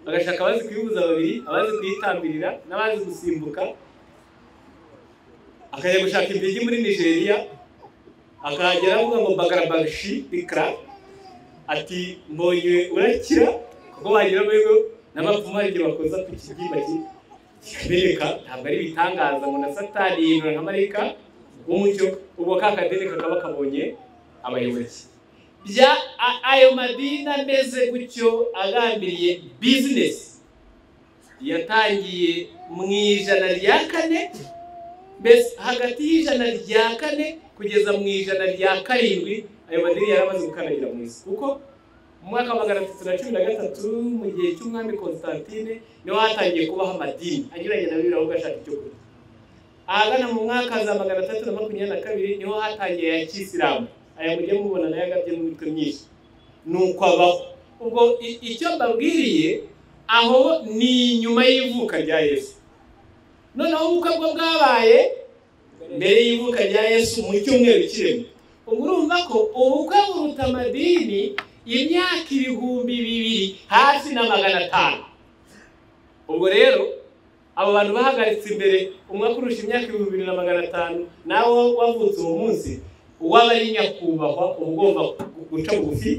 agashaka abazi kuyibuza babiri abazi kuyitambirira n'abazi gusimbuka akajya gushaka impigi muri nigeria akahagera avuga ngo bagarabagashi bikara ati mbonye urakira kuko wagira amahirwe n'abapfumu hari igihe bakoza ku kigi baki- kikabereka ntabwo ari ibitangaza ngo na satani yinura nka marayika w'umucyo ubwo ka kadeni kakaba kabonye abayobozi bya a- ayo madini ameze gutyo agambiriye bizinesi yatangiye mu ijana rya kane mbese hagati y'ijana rya kane kugeza mu ijana rya karindwi ayo madini yari amaze gukandagira mu isi kuko mu mwaka wa magana atatu na cumi na gatatu mu gihe cy'umwami constantine niho hatangiye kubaho amadini anyuranye na bibiri ahubwo ashaka icyo kurya ahagana mu mwaka za magana atatu na makumyabiri na kabiri niho hatangiye aya kisilamu aya mujya mubona nayo agabye n'imitwe myinshi ni uko abaho ubwo i- icyo mbabwiriye aho ni inyuma y'ivuka rya yesu noneho ubukwe bwo bwabaye mbere y'ivuka rya yesu mu cyumweru kirimo ubwo urumva ko ubukwe buruta amadini imyaka ibihumbi bibiri hasi na magana atanu ubwo rero abo bantu bahagaritse imbere umwaka urusha imyaka ibihumbi bibiri na magana atanu nawe wavutse uwo munsi uwaba ari nyakubahwa uba ugomba guca bugufi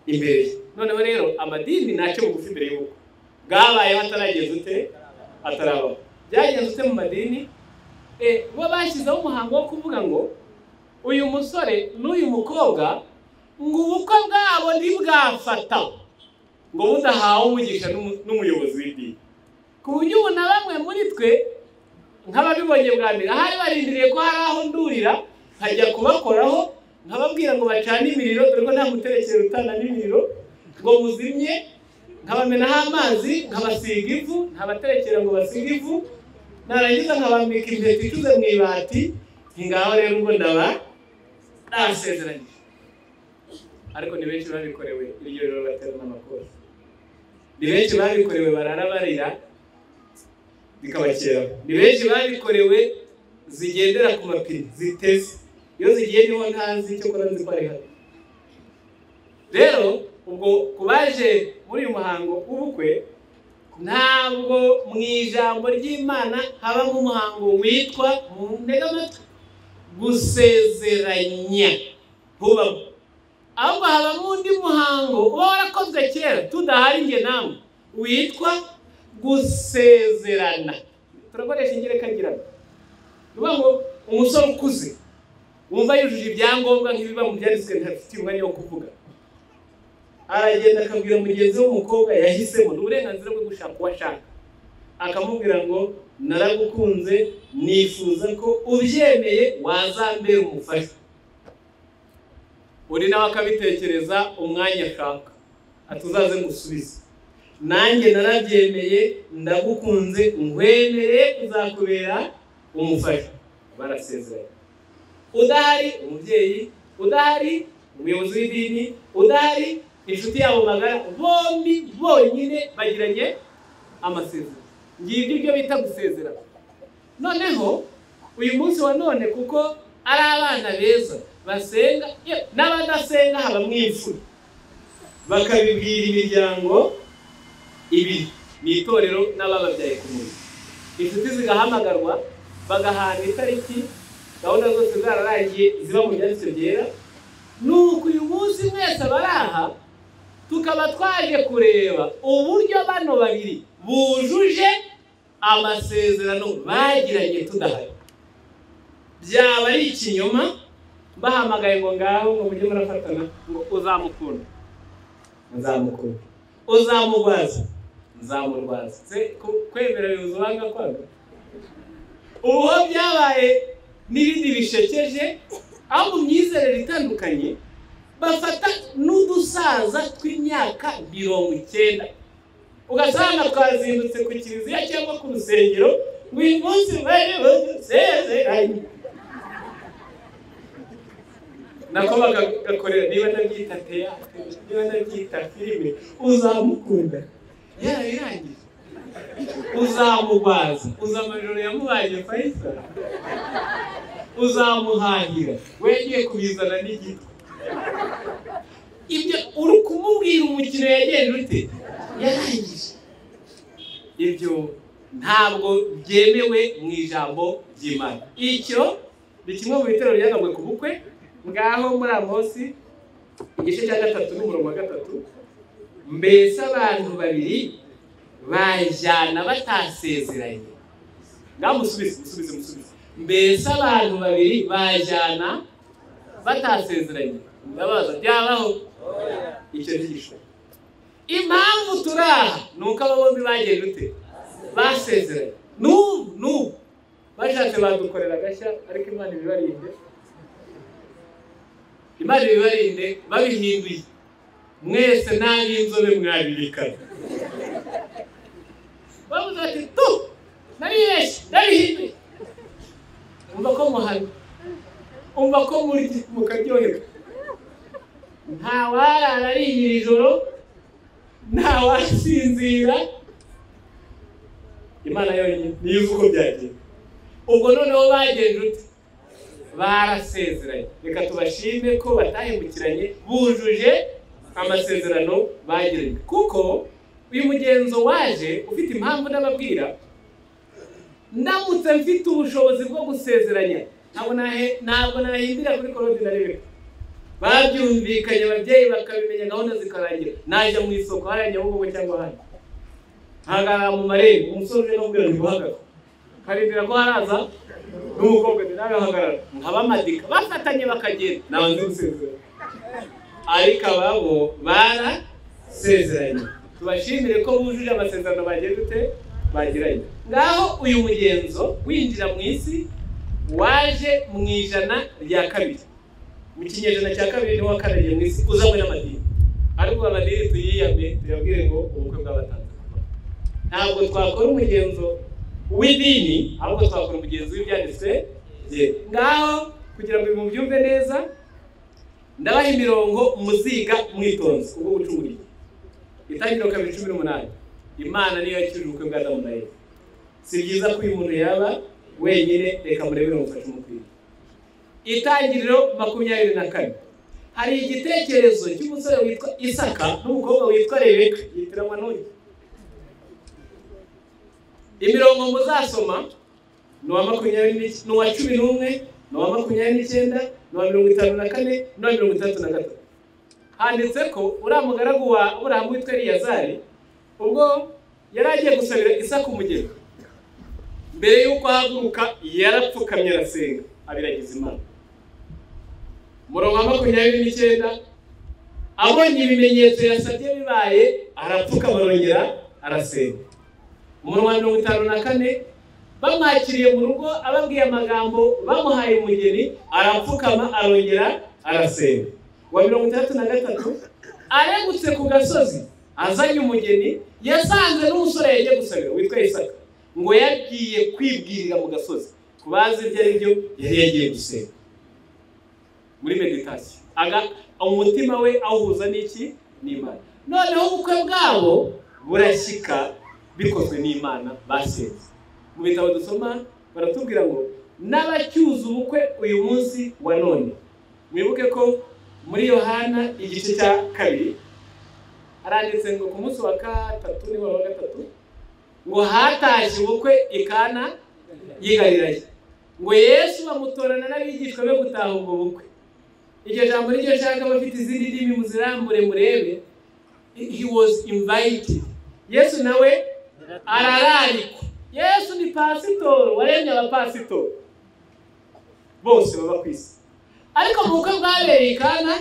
imbere ye noneho rero amadini ntace bugufi imbere y'ubukwe bwabayeho atarageza ute atarabaho byagenze ute mu madini Eh, bo bashyizeho umuhango wo kuvuga ngo uyu musore n'uyu mukobwa ngo ubukwe bwabo ntibwafata ngo budahawe umugisha n'umu- n'umuyobozi w'idini ku buryo ubu na bamwe muri twe nk'ababibonye bwa mbere ahari barindiriye ko hari aho ndurira nkajya kubakoraho nkababwira ngo bacane imiriro dore ko nta muterekero utana n'imiriro ngo muzimye nkabamenaho amazi nkabasiga ivu nkabaterekera ngo basige ivu narangiza nkabambika impeta icuze mu ibati nti ngaho rero ubwo ndaba nasezeranyije ariko ni benshi babikorewe iryo rero baterana amakosa ni benshi babikorewe barara barira bikabakeraho ni benshi babikorewe zigendera ku mapine ziteze iyo zigiye niho ntazi cyo kora nzi ko ari hano rero ubwo ku baje muri uyu muhango w'ubukwe ntabwo mu ijambo ry'imana habamo umuhango witwa mu ntegamatwi gusezeranya ntubamo ahubwo habamo undi muhango uba warakozwe kera tudahari njye nawe witwa gusezerana turakoresha ingerekagirane uvuga ngo umusore ukuze wumva yujuje ibyangombwa nk'ibiba mu byanditswe ntafitiye umwanya wo kuvuga aragenda akabwira mugenzi we w'umukobwa yahisemo ni uburenganzira bwo gushaka uwo ashaka akamubwira ngo naragukunze nifuza ko ubyemeye wazambera umufasha uri nawe akabitekereza umwanya ashaka ati uzaze ngusubize nanjye narabyemeye ndagukunze ngwemere uzakubera umufasha barasezeranye udahari umubyeyi udahari umuyobozi w'idini udahari inshuti yabo magara bombi bonyine bagiranye amasezerano ngibyo ibyo bita gusezerana noneho uyu munsi wa none kuko ari abana beza basenga ye, n'abadasenga haba mu imfura bakabibwira imiryango ibiri ni itorero n'abababyaye ku mubiri inshuti zigahamagarwa bagahana itariki gahunda zose zararangiye ziba mu byanditswe byera nuko uyu munsi mwese abari aha tukaba twaje kureba uburyo bano babiri bujuje amasezerano bagiranye tudahari byaba ari ikinyoma bahamagaye ngo ngaho ngo mujye murafatana ngo uzamukunda nzamukunda uzamurwaza nzamurwaza Se- ku- kwemera bibuza ubanga kwanga ubu ho byabaye n'ibindi bishekeje aho mu myizerere itandukanye bafata n'udusaza tw'imyaka mirongo icyenda ugasanga twazindutse ku kiliziya cyangwa ku rusengero ngo uyu munsi bari busezeranye nako bagakorera niba ndabyita teyate niba ndabyita filime uzamukunda yarabirangije uzamugwaza uzi amajoro yamuhaye fayisali uzamuhahira we ngiye kubizana n'igiti ibyo uri kumubwira umukino yagenda ute yarangije ibyo ntabwo byemewe mu ijambo ry'imana icyo ni kimwe mu bitero byagabwe ku bukwe ngaho muri amosi igice cya gatatu n'umurongo wa gatatu mbese abantu babiri bajyana batasezeranye ngaho musubize musubize musubize mbese abantu babiri bajyana batasezeranye ndabaza byabaho icyo gisho impamvu turi aha ni uko aba bombi bagiye dute basezeranye n'ubu n'ubu bashatse badukorera agashya ariko imana ibibarinde imana ibibarinde babihinduye mwese nta n'inzobe mwabirikana bavuze bati tu naribeshye ndabihinduye umva ko muhana umva ko murya mukaryoherwa nta warara ariye ijoro nta wasinzira imana yonyine niyo uzi uko byagenze ubwo noneho bagenje uti barasezeranye reka tubashime ko batahemukiranye bujuje amasezerano bagiranye kuko uyu mugenzo waje ufite impamvu ndababwira ndamutse mfite ubushobozi bwo gusezeranya ntabwo nahe- ntabwo nahindira kuri korodi na rimwe babyumvikanye ababyeyi bakabimenya gahunda zikarangira najya mu isoko hariya nyabugogo cyangwa hano hagarara mu marembo umusore uje kumubwira ngo uhagarare karindira ko haraza n'umukobwa ati nawe hagarara nkabamadika bafatanye bakagenda naba nzi gusezerana ariko ababo barasezeranye tubashimire ko bujuje amasezerano bagiye dute bagiranye ngaho uyu mugenzo winjira mu isi waje mu ijana rya kabiri mu kinyejana cya kabiri niho wakaragiye mu isi uzanywe n'amadini ariko amadini tuyiyame tuyabwire ngo ubukwe bw'abatanzaniya ntabwo twakora umugenzo w'idini ahubwo twakora umugenzo w'ibyanditswe bye ngaho kugira ngo mubyumve neza ndabaha imirongo muziga mwitonze ubwo bucumuriye itangiriro kabiri cumi n'umunani imana niyo yakirije ubukwe bwa adamu na eva si byiza ko uyu muntu yaba wenyine reka murebere mufashe umupira itangiriro makumyabiri na kane hari igitekerezo cy'umusore witwa isaka n'umukobwa witwa rebeka yitiranwa n'uyu imirongo muzasoma ni uwa makumyabiri n'iki- ni uwa cumi n'umwe ni uwa makumyabiri n'icyenda ni uwa mirongo itanu na kane ni uwa mirongo itandatu na gatatu handitse ko uriya mugaragu wa aburahamu witwa eliyazari ubwo yari agiye gusabira isaka umugeni mbere y'uko ahaguruka yarapfukamye arasenga abiragiza imana murongo wa makumyabiri n'icyenda abonye ibimenyetso yasabye bibaye arapfukama arongera arasenga umurongo wa mirongo itanu na kane bamwakiriye mu rugo ababwiye amagambo bamuhaye umugeni arapfukama arongera arasenga uwa mirongo itandatu na gatatu aregutse ku gasozi azanye umugeni yasanze n'umusore yagiye gusabira witwa isaka ngo yagiye kwibwirira mu gasozi ku bazi ibyo ari byo yari yagiye gusenga muri meditasiyo Aga- umutima we awuhuza n'iki n'imana noneho ubukwe bwabo burashyika bikozwe n'imana basenze mu bitabo dusoma baratubwira ngo n'abacyuza ubukwe uyu munsi wa none mwibuke ko muri yohana igice cya kabiri haranditse ngo ku munsi wa gatatu niba wa gatatu ngo hatashye ubukwe ikana yigariranye ngo yesu bamutorana n'abigishwa be gutaha ubwo bukwe iryo jambo niryo shaka bafite izindi ndimi muzirambure murebe he was invited yesu nawe arararikwa yesu ni pasitoro waremye abapasitoro bose baba ku isi ariko mu bukwe bwabereye ikana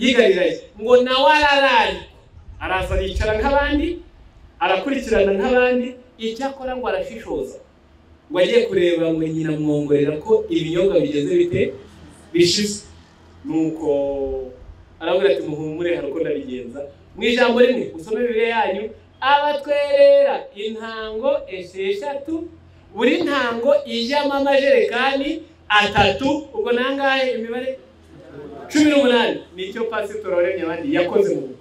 yigariranye ngo nawe arararikwa araza aricara nk'abandi arakurikirana nk'abandi icyakora ngo arashishoza ngo agiye kureba ngo nyina mwongorera ko ibinyobwa bigeze bite bishize nuko arabwira ati muhumure hari uko ndabigenza mu ijambo rimwe musome bibiri yanyu abatwerera intango esheshatu buri ntango ijyamo amajerekani atatu ubwo nangahe imibare cumi n'umunani nicyo pasitori waremye abandi yakoze mu bukwe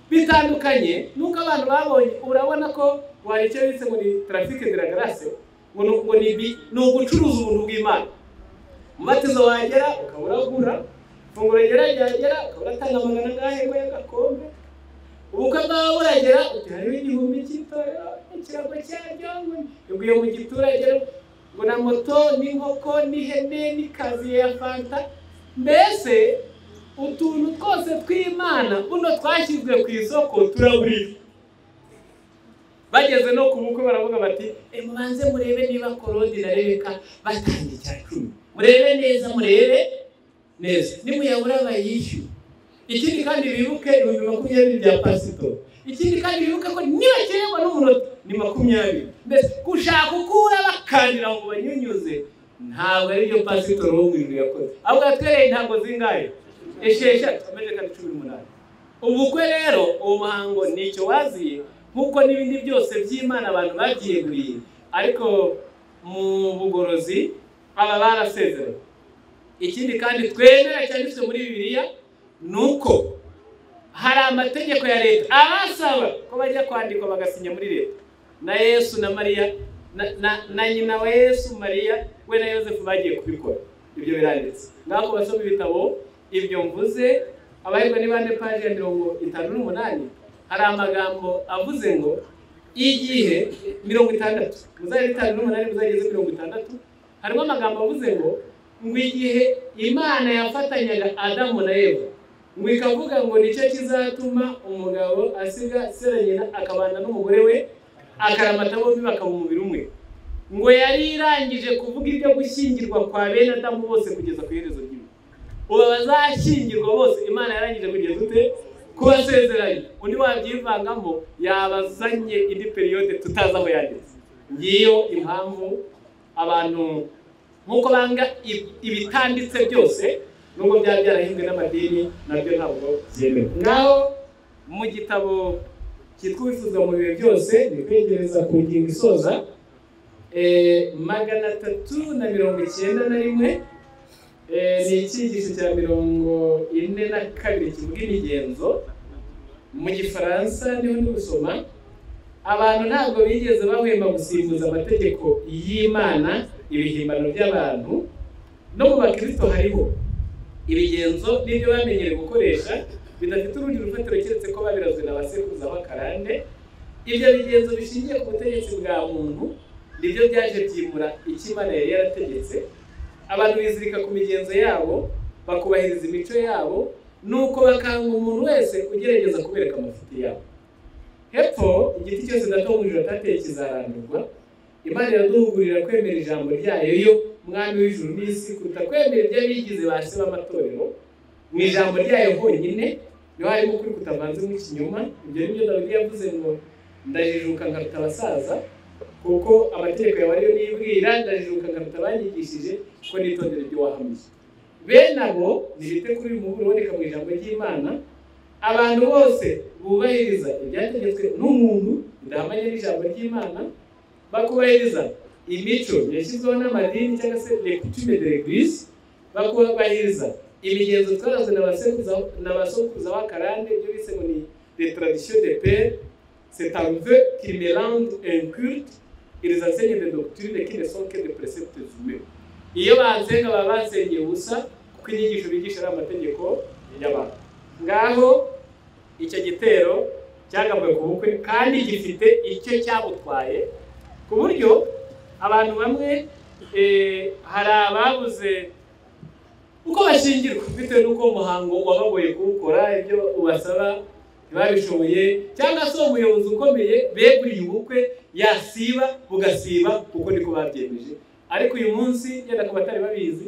bitandukanye nuko abantu babonye urabona ko wareke ndetse ngo ni tarafike de la garase ngo ni ngo ni ibi ni ugucuruza ubuntu bw'imana umubatizo wagera ukaba uragura ifunguro rigera ryagera ukaba uratanga amagana angahe ngo y'agakombe ubukwe bwawe buragera uti hariho igihumbi cy'itorero ikirango cyaryo ngo yaguye mu giturage ngo na moto n'inkoko n'ihene n'ikaziye ya fanta mbese utuntu twose tw'imana buno twashyizwe ku isoko turaburirwa bageze no ku bukwe baravuga bati mubanze murebe niba korodi na rebeka batanga icya cumi murebe neza murebe neza nimuyabura bayishyuye ikindi kandi bibuke ibihumbi makumyabiri bya pasito ikindi kandi bibuke ko nibakenerwa n'umunota ni makumyabiri mbese gushaka uko urabakandira ngo banyunyuze ntabwo ari byo pasito ruhunguriro yakoze ahubwo yatwereye ntabwo zingaye esheshatu amaze kandi cumi n'umunani ubukwe rero uwo muhango ni icyo waziye nk'uko n'ibindi byose by'imana abantu babyiyeguriye ariko mu bugorozi baba barasezeranye ikindi kandi twemera cyanditswe muri bibiliya ni uko hari amategeko ya leta abasaba ko bajya kwandikwa bagasinya muri leta na yesu na mariya na, na, na nyina wa yesu mariya we na yosefu bagiye kubikora ibyo biranditse ngaho basoma ibitabo ibyo mvuze abahirwa n'ibande paji ya mirongo itanu n'umunani hari amagambo avuze ngo igihe mirongo itandatu muzajya itanu n'umunani muzageze mirongo itandatu harimo amagambo avuze ngo ngo igihe imana yafatanyaga adamu na eva ngo ikavuga ngo nicyo kizatuma umugabo asiga sera nyina akabana n'umugore we akaramata bombi bakaba umubiri umwe ngo yari irangije kuvuga ibyo gushyingirwa kwa bene adamu bose kugeza ku iherezo ry'iwe ubu bazashyingirwa bose imana yarangije kugeza ute kubasezeranya undi wabyivangamo yabazanye indi periyode tutazi aho yageze ngiyo impamvu abantu nk'uko banga ibitanditse byose nubwo byaba byarahinzwe n'amadini nabyo ntabwo byemewe ngaho mu gitabo cyitwa ubifuzwa mu bihe byose ni kwegereza ku ngingo isoza magana atatu na mirongo icyenda na rimwe ni icyigisho cya mirongo ine na kabiri kivuga imigenzo mu gifaransa niho ndi gusoma abantu ntabwo bigeze bahwema gusimbuza amategeko y'imana ibihimbano by'abantu no mu bakristo hariho ibigenzo n'ibyo bamenyereye gukoresha bidafite urundi rufatiro keretse ko babirazwe na basekuruza b'akarande ibyo bigenzo bishingiye ku butegetsi bwa muntu nibyo byaje byimura icyo imana yari yarategetse abantu bizirika ku migenzo yabo bakubahiriza imico yabo nuko bakanga umuntu wese ugerageza kubereka amafuti yabo hepfo igiti cyose datungurira atateye kizarandurwa imana iraduhugurira kwemera ijambo ryayo yo mwami w'ijuru n'isi kuruta kwemera ibyo bigize ba se b'amatorero mu ijambo ryayo honyine niho harimo ukuri kutavanzemo ikinyoma ibyo ni byo dawidi yavuze ngo ndajijuka nkaruta abasaza kuko amategeko yawe ariyo nibwira ndajijuka nkaruta abanyigishije ko nitondera ibyo wahamije bene abo nibite kuri uyu muburo uboneka mu ijambo ry'imana abantu bose bubahiriza ibyategetswe n'umuntu bidahamanya n'ijambo ry'imana bakubahiriza imico yashyizweho n'amadini cyangwa se lecture de l'église bakubahiriza imigenzo twarazwe na basokuruza b'akarande ibyo bise ngo ni les traditions de père c'est un vœu qui mélange un culte et les enseignes de doctrine qui ne sont que des préceptes humains iyo bansenga baba bansengeye ubusa kuko inyigisho bigisha ari amategeko y'abantu ngaho icyo gitero cyagabwe ku bukwe kandi gifite icyo cyabutwaye ku buryo abantu bamwe hari ababuze uko bashyingirwa bitewe n'uko umuhango wabagoye kuwukora ibyo ubasaba ntibabishoboye cyangwa se umuyobozi ukomeye beguriye ubukwe yasiba bugasiba kuko niko babyemeje ariko uyu munsi yenda ku batari babizi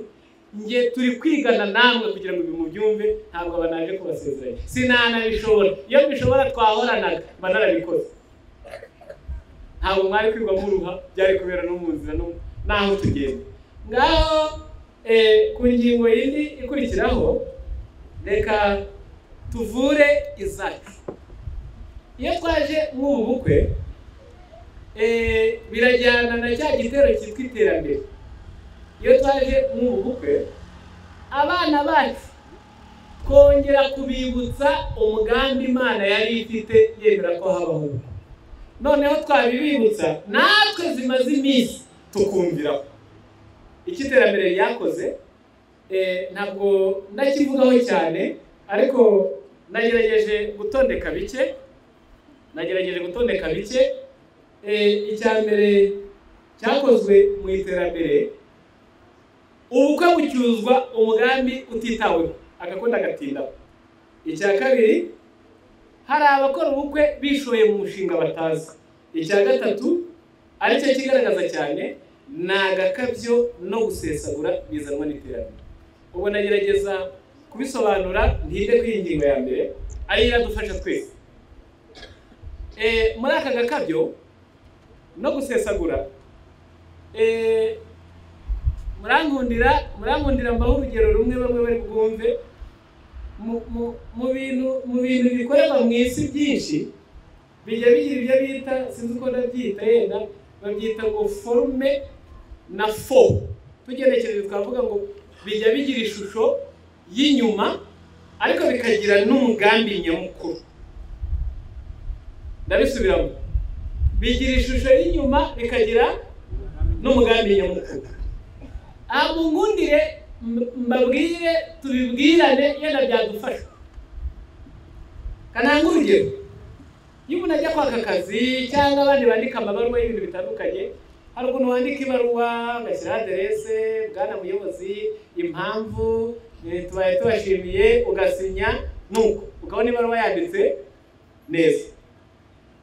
nge turi kwigana namwe kugira ngo ibi mubyumve ntabwo aba naje kubasezeranya sinanabishobora iyo bishobora twahoranaga mba narabikoze ntabwo mwari kwirwa muruha byari kubera no mu nzira n'aho tugenda ngaho ku ngingo yindi ikurikiraho reka tuvure izacu iyo twaje nk'ubu bukwe birajyana na cya gitero cyitwa iterambere iyo twaje nk'ubu bukwe abana bacu kongera kubibutsa umugambi imana yari ifite yemera ko habaho ubukwe noneho twabibibutsa natwe zimaze iminsi tukumviraho icyo iterambere ryakoze eh, ntabwo ndakivugaho cyane ariko nagerageje gutondeka bike nagerageje gutondeka bike Eh, icya mbere cyakozwe mu iterambere ubukwe bucyuzwa umugambi utitaweho agakunda agatindaho icya kabiri hari abakora ubukwe bishoye mu mushinga batazi icya gatatu aricyo kigaragaza cyane ni agakabyo no gusesagura bizanwa n'iterambere ubu nagerageza kubisobanura ntinde kuri iyi ngingo ya mbere ariyo iradufasha twese Eh, muri aka gakabyo no gusesagura Eh, murangundira murangundira mbaho urugero rumwe bamwe bari bwumve mu- mu- mu bintu mu bintu bikorerwa mu isi byinshi bijya bigira ibyo bita sinzi uko ndabyita yenda babyita ngo forume na fo tugenekereje twavuga ngo bijya bigira ishusho y'inyuma ariko bikagira n'umugambi nyamukuru ndabisubiramo bigira ishusho y'inyuma bikagira n'umugambi nyamukuru aha mungundire mb- mbabwire tubibwirane yenda byadufasha kananga urugero iyo umuntu ajya kwaka akazi cyangwa abandi bandika amabaruwa y'ibintu bitandukanye hari ukuntu wandika ibaruwa ugashyiraho aderese bwana muyobozi impamvu eh, tubaye tubashimiye ugasinya nuko ukabona ibaruwa yanditse neza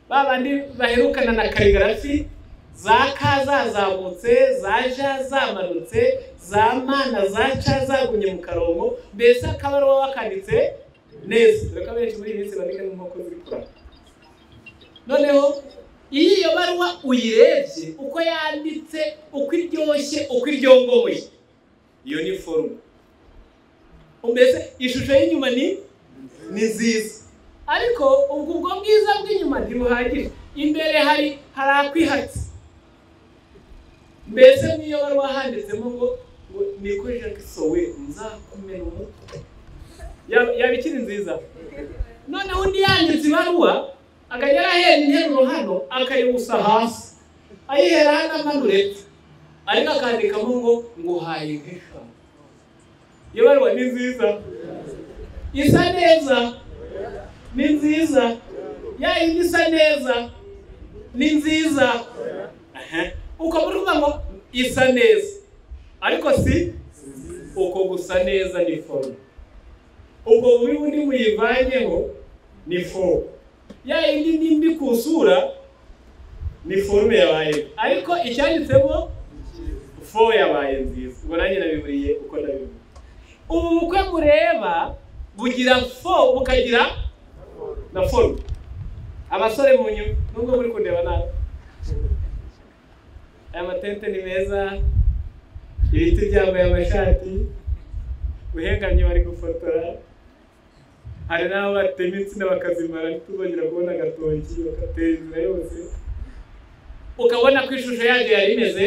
ba bandi baherukana na karigarafi za ka zazamutse za ja zamanutse za ma na za ca zagumye mu karongo mbese akaba ari uwo wakanditse neza dore ko abenshi muri iyi minsi bandika n'inkoko ziri kurara noneho iyo iyo baruwa uyirebye uko yanditse uko iryoshye uko iryongoye iyo ni forume mbese ishusho y'inyuma ni ni nziza ariko ubwo ubwo bwiza bw'inyuma ntibuhagije imbere hari hari akwihatse mbese niyo wari wahanditsemo ngo ngo niko jacques sowe nzakumena umutwe Yaba- yaba ikiri nziza noneho undi yanditse ibaruwa akajya arahera interuro hano akayibusa hasi ayihera hano amanura epfo ariko akandikamo ngo nguhaye nk'eshanu iyo baruwa ni nziza isa neza ni nziza ya yindi isa neza ni nziza Aha. uko muri kuvuga ngo isa neza ariko si uko gusa neza ni foru ubwo bubi bundi muyivanyeho ni foru ya yindi nimbi ku isura ni forume yabaye ariko icyanditsemo fo yabaye nziza ubwo nanjye nabiburiye uko nabivuga ubu bukwe mureba bugira fo bukagira na forume abasore mu nyuma nubwo muri kundeba nabi aya matente ni meza ibiti byambaye amashati uhengamye bari gufotora hari n'aho batema insina bakazimara ntituzongera kubona agatoki bakatera inzira yose ukabona ko ishusho yaryo yari imeze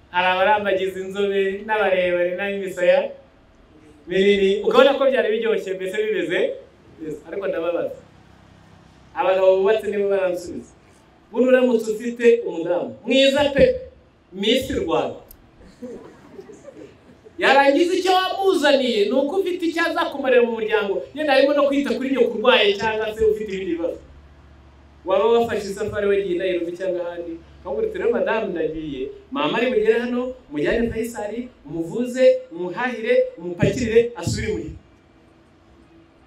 hari abarambagiza inzobe n'abarebare n'ab'imisaya minini ukabona ko byari biryoshye mbese bimeze neza. ariko ndababaza abagabo bubatse nibo baransubiza buno uramutse ufite umudamu mwiza pe misi rwanda yarangiza icyo wamuzaniye ni uko ufite icyo azakumarira mu muryango yenda harimo no kwita kuri nyoko urwaye cyangwa se ufite ibindi bibazo waba wafashe isafari wagiye i Nairobi cyangwa ahandi ukabura rero madamu ndagiye mama ari bugere hano mujyane fayisari umuvuze umuhahire umupakirire asubire imuhira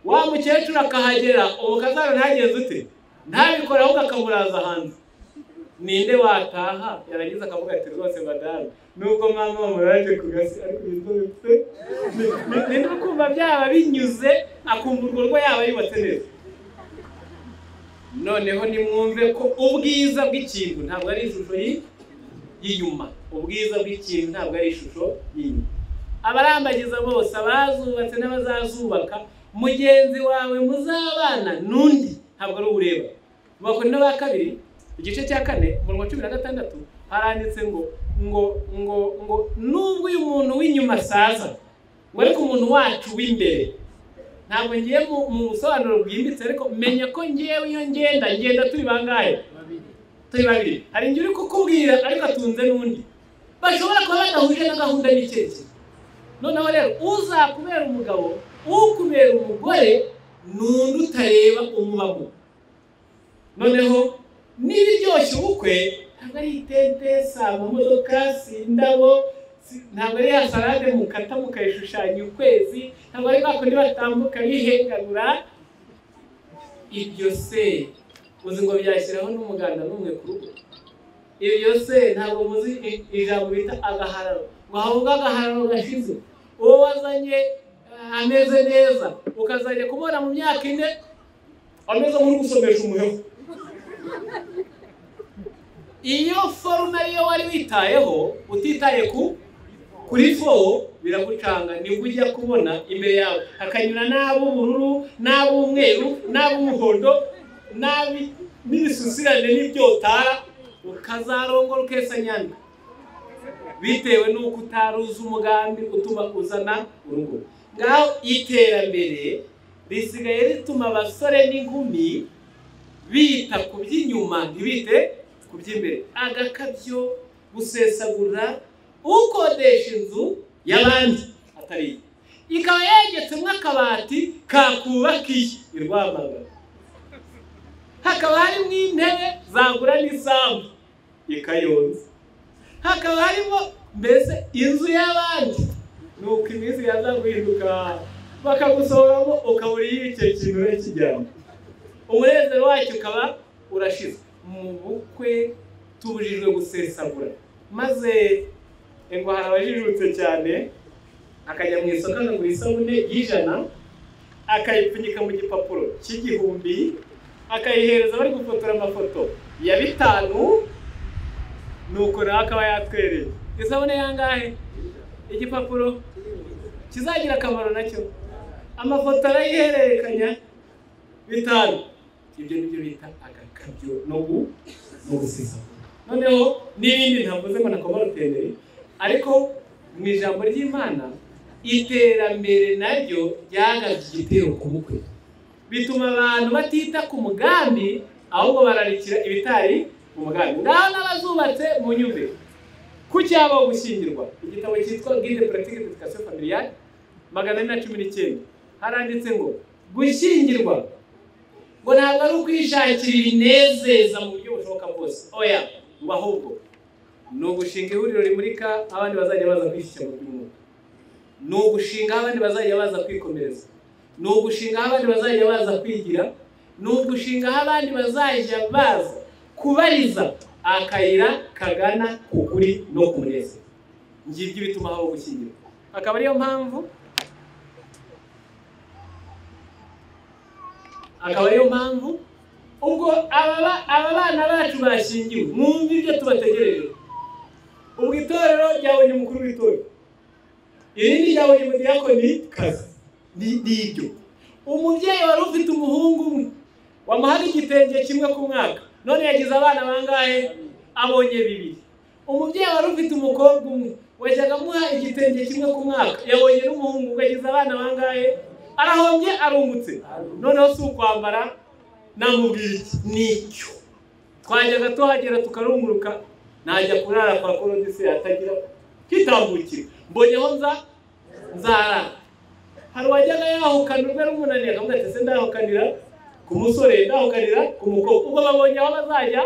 wa mukecuru akahagera umukazana ntagenze ute ntabikore ahubwo akamuraza hanze ninde wataha yarangiza akavuga ati rwose madamu nubwo mama wamuraje ku gasi ariko yitobetse ni no kumva byaba binyuze akumva urwo rwo yaba yubatse neza noneho nimwumve ko ubwiza bw'ikintu ntabwo ari ishusho yi- y'inyuma ubwiza bw'ikintu ntabwo ari ishusho y'inyuma abarambagiza bose abazubatse n'abazazubaka mugenzi wawe muzabana n'undi ntabwo ari uwureba mu bakoni ba kabiri igice cya kane umurongo wa cumi na gatandatu haranditse ngo ngo ngo ngo nubwo uyu muntu w'inyuma asaza ngo ariko umuntu wacu w'imbere ntabwo ngiye mu mu busobanuro bwimbitse ariko menya ko ngewe iyo ngenda ngenda turi bangahe turi babiri hari igihe uri kukubwira ariko atunze n'undi bashobora kuba badahuje na gahunda n'icyerekezo noneho rero uzakubera umugabo ukubera umugore ni undi utareba umubavu noneho niba iryoshye ubukwe ntabwo ari itente si amamodoka si indabo si- ntabwo ari ya salade mukata mukayishushanya ukwezi ntabwo ari bwa kundi batambuka bihengamura ibyo se uzi ngo byashyiraho n'umuganda n'umwe ku rugo ibyo se ntabwo muzi i- ijambo bita agahararo ngo havuge agahararo gashize uwo wazanye ah, ameze neza ukazajya kubona mu myaka ine ameze nk'uri gusomesha umuheho iyo forume ariyo wari witayeho utitaye ku kuri fo biragucanga nibwo ujya kubona imbere yawe hakanyura n'ab'ubururu n'ab'umweru n'ab'umuhondo n'abi- n'ibisusurane n'ibyotara ukazarongora ukesa nyanda bitewe n'uko utaruzi umugambi utuma uzana urugo ngaho iterambere risigaye rituma abasore n'inkumi bita ku by'inyuma ntibite ku by'imbere agakabyo gusesagura ukodesha inzu y'abandi atari iye ikaba yegetsemo akabati kakubakiye i rwamagana hakaba harimo intebe zagura n'isambu ikayonza hakaba harimo mbese inzu y'abandi ni uko iminsi yaza guhinduka bakagusohoramo ukabura iyo icyo kintu kijyamo umunezero wacyo ukaba urashize mu bukwe tubujijwe gusesagura maze ngo hari abajijutse cyane akajya mu isoko akagura isabune y'ijana akayipfunyika mu gipapuro cy'igihumbi akayihereza bari gufotora amafoto ya bitanu nuko nawe akaba yatwereye isabune yangahe igipapuro kizagira akamaro nacyo amafoto arayihererekanya bitanu ibyo nibyo bita agakabyo no gu no gusiza noneho n'ibindi ntavuze ngo nakoma ruteneri ariko mu ijambo ry'imana iterambere naryo ryagabye igitero ku bukwe bituma abantu batita ku mugambi ahubwo bararikira ibitari umugambi ngaho n'abazubatse mu nyumbe ku cyaba gushyingirwa igitabo cyitwa guide pratique d'education familiale magana ane na cumi n'icyenda haranditse ngo gushyingirwa ngo ntabwo ari ukwishakira ibinezeza mu buryo bushoboka bwose oya ngo ahubwo ni ugushinga ihuriro rimurika abandi bazajya baza kwishyira mu by'umwuka ni ugushinga abandi bazajya baza kwikomereza ni ugushinga abandi bazajya baza kwigira ni ugushinga abandi bazajya baza kubariza akayira kagana ku kuri no ku munezero ngibyo bituma habaho gushyingirwa akaba ariyo mpamvu akaba ariyo mpamvu ubwo aba ba- aba bana bacu bashingiwe mwumve ibyo tubategereje ubwo itorero ryabonye umukuru w'itorero irindi ryabonye umudiyakoni kazi ni ni ibyo umubyeyi wari ufite umuhungu umwe wamuhaga igitenge kimwe ku mwaka none yagize abana bangahe abonye bibiri umubyeyi wari ufite umukobwa umwe wajyaga amuha igitenge kimwe ku mwaka yabonye n'umuhungu we yagize abana bangahe arahombye arungutse noneho si ukwambara namubwiye iki nicyo twajyaga tuhagera tukarunguruka najya kurara kwa korodise atagira kitambukira mbonyeho nza nzarara hari uwajyaga yahukana urwe rumunaniye akavuga ati se ndahukanira ku musore ndahukanira ku mukobwa ubwo babonye aho bazajya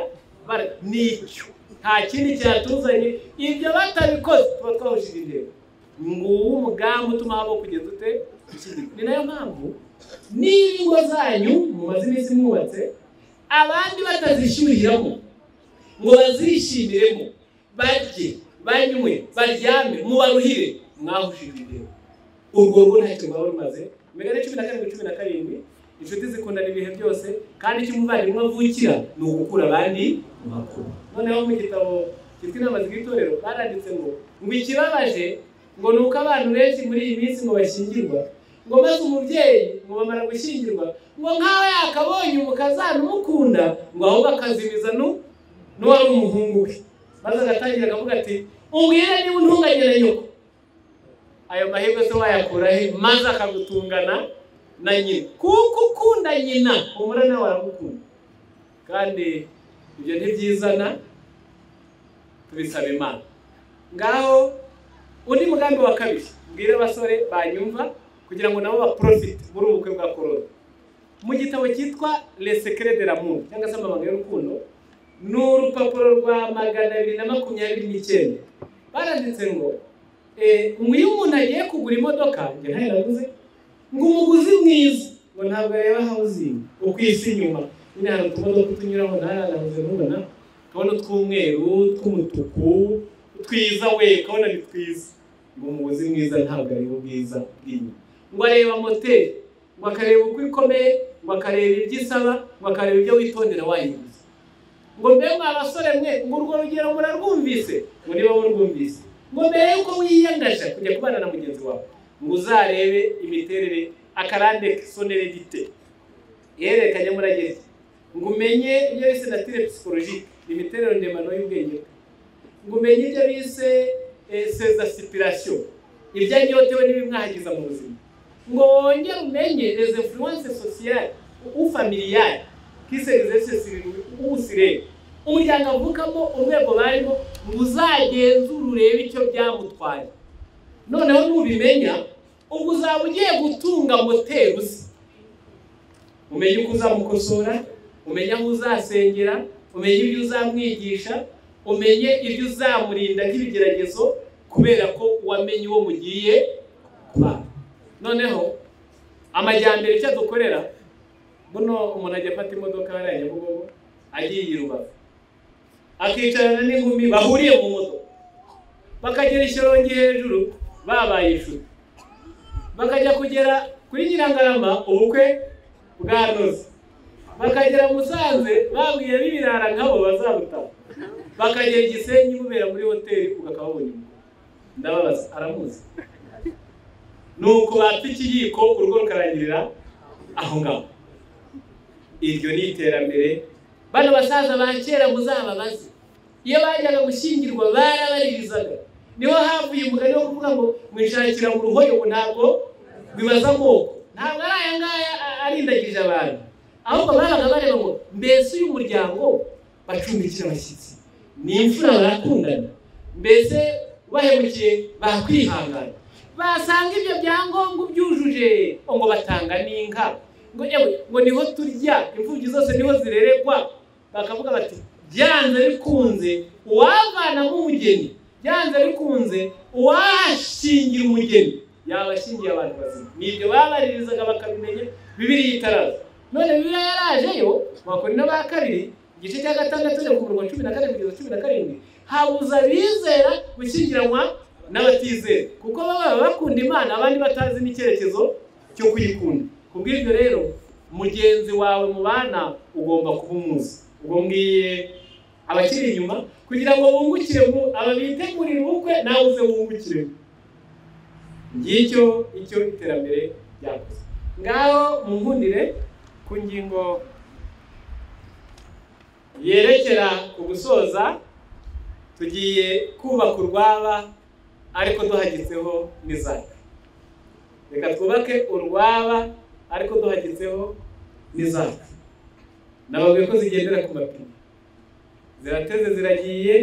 bara- nicyo nta kindi cyatuzanye ibyo batabikoze tuba twahujije intego nguwo umugambi utuma habo kugeza ute gushyingirwa ni nayo mpamvu niba ingo zanyu mumaze iminsi mwubatse abandi batazishyuriramo ngo bazishimiremo barye banywe baryame mubaruhire mwahujije intego urwo rugo ntacyo rwaba rumaze imigani cumi na karindwi cumi na karindwi inshuti zikundana ibihe byose kandi icyo umuvandimwe avukira ni ugukura abandi mu makuru noneho mu gitabo cyitwa inama z'itorero baranditse ngo ngo ikibabaje ngo ni uko abantu benshi muri iyi minsi ngo bashyingirwa ngo maze umubyeyi ngo bamara gushyingirwa ngo nk'aho yakabonye umukazana umukunda ngo ahubwo akazimiza nu n'uwari umuhungu we maze agatangira akavuga ati umbwire niba untunganye na nyoko ayo mahirwe se wayakura he maze akagutungana na nyina kuko ukunda nyina umurana waragukunda kandi ibyo ntibyizana tubisaba imana ngaho undi mugambi wa kabiri mbwire abasore banyumva kugira ngo nabo baporofite muri ubu bukwe bwa korona mu gitabo cyitwa lesekere de lamour cyangwa se amabanga y'urukundo ni urupapuro rwa magana abiri na makumyabiri n'icyenda baranditse ngo eh, ngo iyo umuntu agiye kugura imodoka njye ntayo naguze ngo umuguzi mwiza ngo ntabwo areba hawuzingi uko isi inyuma nyine hari utumodoka tunyuraho ntararanguze mubona ukabona utw'umweru utw'umutuku twiza we ukabona ni twiza ngo umuguzi mwiza ntabwo areba ubwiza bw'inyuma ngo areba moteri ngo akareba uko ikomeye ngo akareba ibyo isaba ngo akareba ibyo witondera wayiguze ngo mbe mwa basore mwe ngo urwo rugero murarwumvise ngo niba murwumvise ngo mbere yuko wiyangaje kujya kubana na mugenzi wawe ngo uzarebe imiterere akarande sonere gite ihererekanya murageze ngo umenye ibyo bise natire psikologike imiterere ndemano y'ubwenge bwe ngo umenye ibyo bise sezasipirasiyo ibyanyotewe n'ibimwahagiza mu buzima ngo wongere umenye les influence sociale ou familiale qui se exerce sur ou sire umuryango avukamo urwego barimo ngo uzagenzure urebe icyo byamutwaye noneho nubimenya ubwo uzaba ugiye gutunga moteri uzi umenye uko uzamukosora umenye aho uzasengera umenye ibyo uzamwigisha umenye ibyo uzamurinda nk'ibigeragezo kubera ko wamenye uwo mugiye kubana noneho amajyambere icyo dukorera buno umuntu ajya afata imodoka hariya nyabugogo agiye i rubavu akicarana n'inkumi bahuriye mu modoka bakagera ishyorongi hejuru babaye inshuti bakajya kugera kuri nyirangarama ubukwe bwa noze bakagera musanze babwira n'ibirara nk'abo bazabutaha bakagera igisenyi mubera muri hoteli ugakababona ndababaza aramuzi nuko bapfa ikiyiko urugo rukarangirira aho ngaho iryo ni iterambere bano basaza ba kera muzababaze iyo bajyaga gushyingirwa barabaririzaga niho havuye umugani wo kuvuga ngo mwishakira mu ruhoyobo ntabwo bibaza amoko ntabwo ari aya ngaya a- arindagije abantu ahubwo babaga bareba ngo mbese uyu muryango bacumbikira abashyitsi ni imfura barakundana mbese bahemukiye bakwihangana basanga ibyo byangombwa byujuje ngo batanga n'inka ngo yewe ngo niho turya imfubyi zose niho zireregwa bakavuga bati byanze bikunze uwavanamo umugeni byanze bikunze uwashingira umugeni yaba ashingiye abantu bazima ni ibyo babaririzaga bakamenya bibiri yitaraza none bibiri yarajeyo bakora ba kabiri igice cya gatandatu ariko ku mirongo cumi na kane kugeza cumi na karindwi habuza abizera gushyingiranwa n'abatizera kuko baba baba bakunda imana abandi batazi n'icyerekezo cyo kuyikunda kubw'ibyo rero mugenzi wawe mu bana ugomba kuba umuzi ubwo ngiye abakiri inyuma kugira ngo bungukire mu aba bitegurira ubukwe nawe uze wungukire ngicyo icyo iterambere ryakoze ngaho munkundire ku ngingo yerekera ku gusoza tugiye kubaka urwaba ariko duhagitseho n'izaka reka twubake urwaba ariko duhagitseho n'izaka nababwiye ko zigendera ku mapine zirateze ziragiye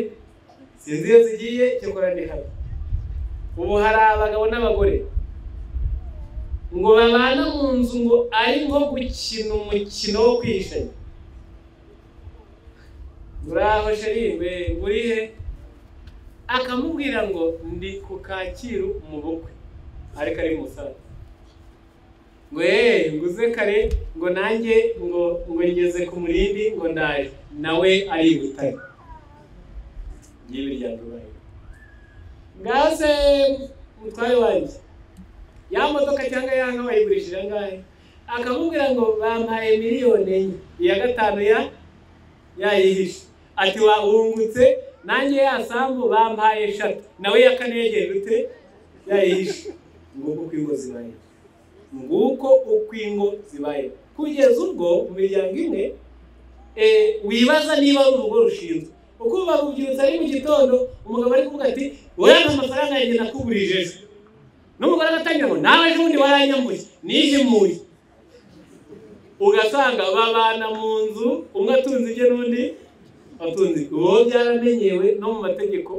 sinzi iyo zigiye cyakora ni habi ubu hari abagabo n'abagore ngo babana mu nzu ngo ari nko gukina umukino wo kwishanya muraho sherime ngurihe akamubwira ngo ndi ku kacyiru mu bukwe ariko ari musaza ngo eee nguze kare ngo nanjye ngo ngo ngeze ku murindi ngo ndaje nawe ari i butare ngibi ryadubaye ngaho se mutware wanjye ya modoka cyangwa ya nka wayigurishije angahe akamubwira ngo bampaye miliyoni enye iya gatanu ya yayihishe ati wahungutse nanjye ya sambu bampaye eshatu nawe ya kane yegera ute yayihishe nguko uko ingo zibayeho nguko uko ingo zibayeho kugeza ubwo mu miryango imwe eh, wibaza niba ari urugo rushinzwe uko babubyutse ari mu gitondo umugabo ari kuvuga ati urabona amafaranga yanjye nakugurije ejo n'umugore agatangira ngo nawe ejobundi waranyambuye nihimuye ugasanga babana mu nzu umwe atunze ibye n'undi abatunzi uwo byaramenyewe no mu mategeko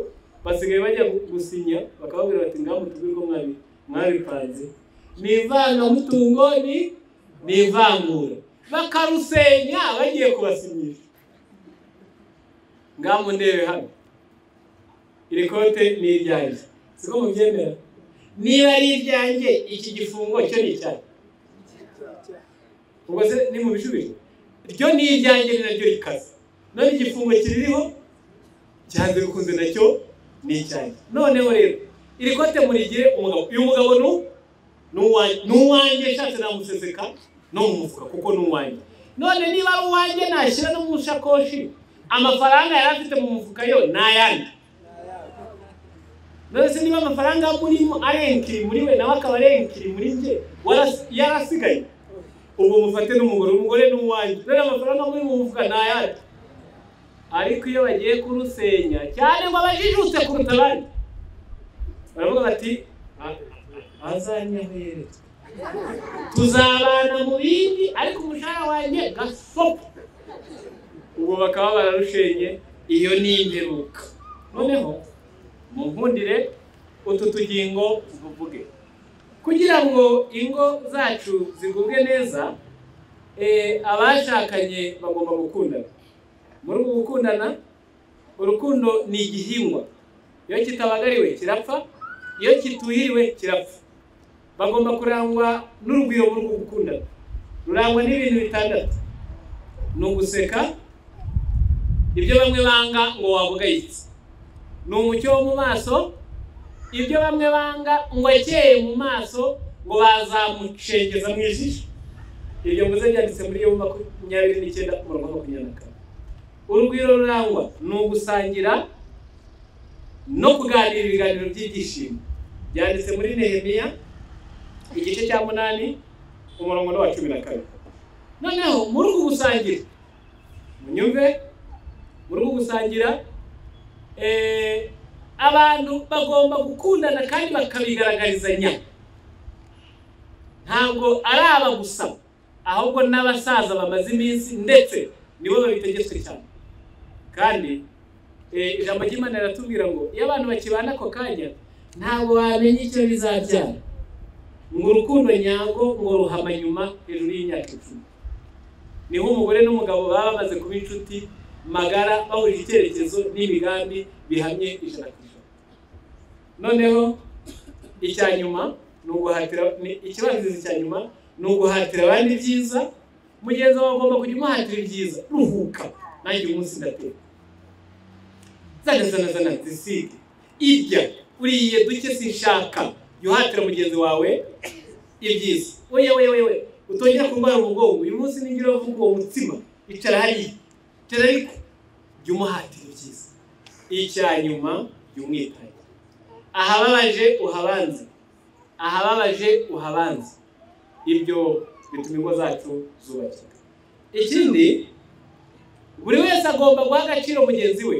basigaye bajya gusinya bakababwira bati ngaho tube ko mwabi mwabipanze ni ivangamutungo ni ni ivangura bakarusenya bagiye kubasinyisha ngaho ndebe hano iri kote ni iryanjye siko mubyemera niba ari iryanjye iki gifungo cyo ni icyayi ubwo se ni mu bicubije ryo ni iryanjye ni naryo rikaze none igifungo kiririho cyanze bikunze nacyo ni icyanjye noneho rero iri kote murigire umugabo uyu mugabo ni u- ni uwanjye- ni uwanjye nshatse namuseseka no mu mufuka kuko ni uwanjye none niba ari uwanjye nashyira no mu shakoshi amafaranga yari afite mu mufuka yo ni ayandi none se niba amafaranga murimo ari enkiri muri we nawe akaba ari enkiri muri njye waras- yarasigaye ubu mufate n'umugore umugore ni uwanjye none amafaranga muri mu mufuka ni ayandi ariko iyo bagiye kurusenya cyane ngo abajijutse kuruta abandi baravuga bati "A- a- azanyahere tuzabana mu bindi ariko umushahara wanjye gasopo ubwo bakaba bararushenye iyo ni imperuka noneho munkundire utu tugingo tuvuge kugira ngo ingo zacu zigubwe neza eh, abashakanye bagomba gukundana muri ubu gukundana urukundo ni igihingwa iyo kitabagariwe kirapfa iyo kituhiriwe kirapfa bagomba kurangwa n'urugwiro muri ubu gukundana rurangwa n'ibintu bitandatu ni uguseka ibyo bamwe banga ngo wabugayitse ni umucyo wo mu maso ibyo bamwe banga ngo akeye mu maso ngo bazamucengeza mu ijisho ibyo mvuze byanditse muri yo makumyabiri n'icyenda umurongo wa makumyabiri na kane urugwiro rurangwa ni ugusangira no kuganira ibiganiro by'ibyishimo byanditse muri nehemiya igice cya munani umurongo ni uwa cumi na kane noneho muri uku gusangira munyumve muri uku gusangira eh, abantu bagomba gukundana kandi bakabigaragarizanya ntabwo ari aba gusa ahubwo n'abasaza bamaze iminsi ndetse nibo babitegetswe cyane kandi eh, ijambo ry'imana riratubwira ngo iyo abantu bakibana ako kanya ntabwo bamenya icyo bizabyara ngo urukundo nyarwo ngo ruhama nyuma hejuru y'imyaka icumi niho umugore n'umugabo baba bamaze kuba inshuti magara bahuje icyerekezo n'imigambi bihamye ijana ku ijana noneho icya nyuma ni uguhatira ni- ikibanzirizi cya nyuma ni uguhatira abandi ibyiza mugenzi wawe ugomba kujya umuhatira ibyiza ruhuka nanjye uyu munsi ndateka zana zana zana zisige irya uriye duke sinshaka jya uhatira mugenzi wawe ibyiza oya oya oya oya utongera kurwara umugongo uyu munsi ningira uvuga uwo mutsima icara hariya icara ariko jya umuhatira ibyiza icya nyuma jya umwitaho ahababaje uhabanze ahababaje uhabanze ibyo bituma ingo zacu zubakika ikindi buri wese agomba guha agaciro mugenzi we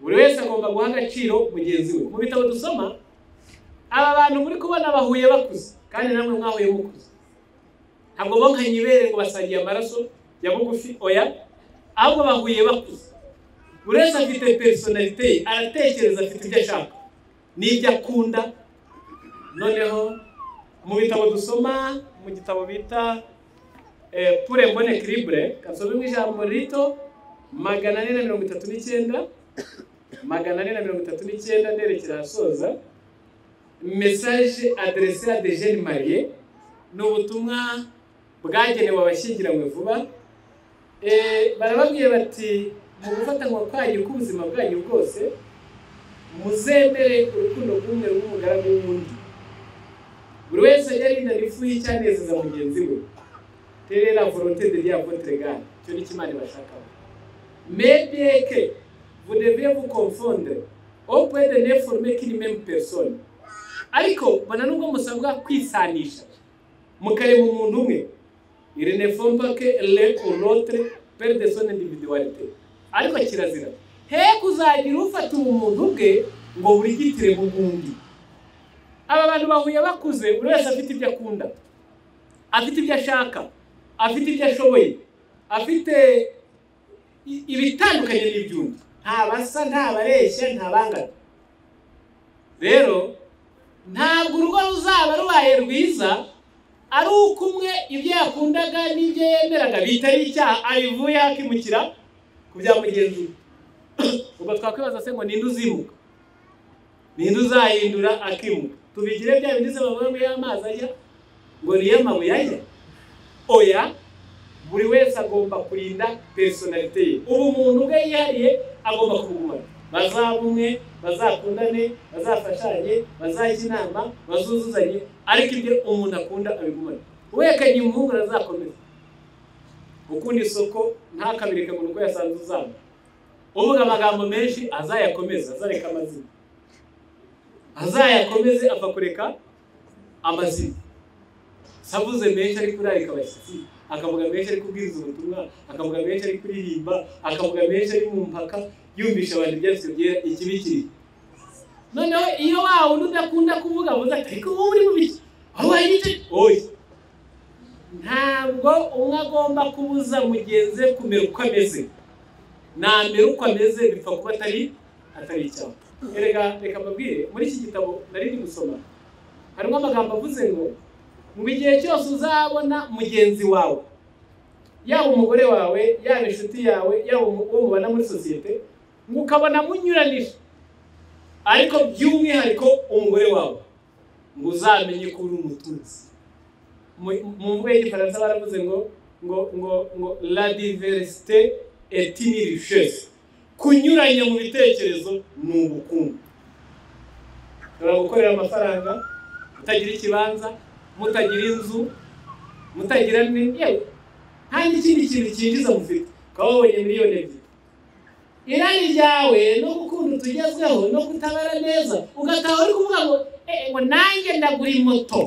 buri wese agomba guha agaciro mugenzi we mu bitabo dusoma aba bantu muri kubona bahuye bakuze kandi namwe mwahuye mukuze ntabwo bonkanye ibere ngo basangiye amaraso ya bugufi oya ahubwo bahuye bakuze buri wese afite personalite ye aratekereza afite ibyo ashaka n'ibyo akunda noneho mu bitabo dusoma mu gitabo bita eh, pure mbone kiribure kasomemo ijambo rito magana ane na mirongo itatu n'icyenda magana ane na mirongo itatu n'icyenda nderekera ahasoza message adressée à des jeunes mariés ni ubutumwa bwagenewe abashyingiranywe vuba Eh, barababwiye bati mu gufatanwa kwanyu k'ubuzima bwanyu bwose muzemere urukundo rw'umwe rw'umugaragu w'undi buri wese ajya arindana ifu y'icyanezeza mugenzi we terera volonté de dia votre gare icyo ni cyo imana ibashakaho mais bien que vous devez vous confondre au point de ne former qu'une même personne ariko mbona nubwo musabwa kwisanisha mukareba umuntu umwe il ne faut pas que l'un ou l'autre perde son individualité ariko kirazira he kuzagira ufata ubumuntu bwe ngo burigitire mu bw'undi aba bantu bahuye bakuze buri wese afite ibyo akunda afite ibyo ashaka afite ibyo ashoboye afite i- ibitandukanye n'iby'undi nta basa nta bareshya nta bangana rero ntabwo urugo ruzaba rubaye rwiza ari uko umwe ibyo yakundaga n'ibyo yemeraga bitari icyaha abivuye hakimukira ku bya mugenzi we ubwo twakwibaza se ngo ninde uzimuka ninde uzahindura akimuka tubigire bya bindi se bavuga ngo iyo amazi ajya ngo niyo amabuye ajya oya buri wese agomba kurinda personalite ye ubu muntu ubwe yihariye agomba kubugumana bazaba umwe bazakundane bazafashanye bazajya inama bazuzuzanye ariko ibyo umuntu akunda abigumane uwekanye impungure azakomeza ukunda isoko ntakabireke mu rugo yasanze uzana uvuga amagambo menshi azayakomeza azareka amazina azayakomeze apfa kureka amazina savuze menshi ari kurarika abashyitsi akavuga menshi ari kubwiriza ubutumwa akavuga menshi ari kuririmba akavuga menshi ari mu mpaka yumvisha abantu ibyanditswe byera ikibi kiri noneho iyo wa wundi udakunda kuvuga avuze ati ariko wowe uri mu biki aho waye igice oya ntabwo umwe agomba kubuza mugenzi we kumera uko ameze namera uko ameze bipfa kuba atari atari icyaha erega reka mbabwire muri iki gitabo nari ndi gusoma harimo amagambo avuze ngo mu gihe cyose uzabona mugenzi wawe yaba umugore wawe yaba inshuti yawe yaba umu- uwo mubana muri sosiyete mukabona munyuranije ariko by'umwihariko umugore wawe ngo uzamenye ko uri umututsi Mu- mu mvugo y'igifaransa baravuze ngo ngo ngo ngo la diversite est une richesse kunyuranya mu bitekerezo ni ubukungu ushobora gukorera amafaranga mutagira ikibanza mutagira inzu mutagira ni yewe nta n'ikindi kintu cyinjiza mufite ukaba wabonye miliyoni ebyiri irari ryawe no gukunda utugezweho no kutabara neza ugataha uri kuvuga ngo "Eh, ngo nanjye ndagura moto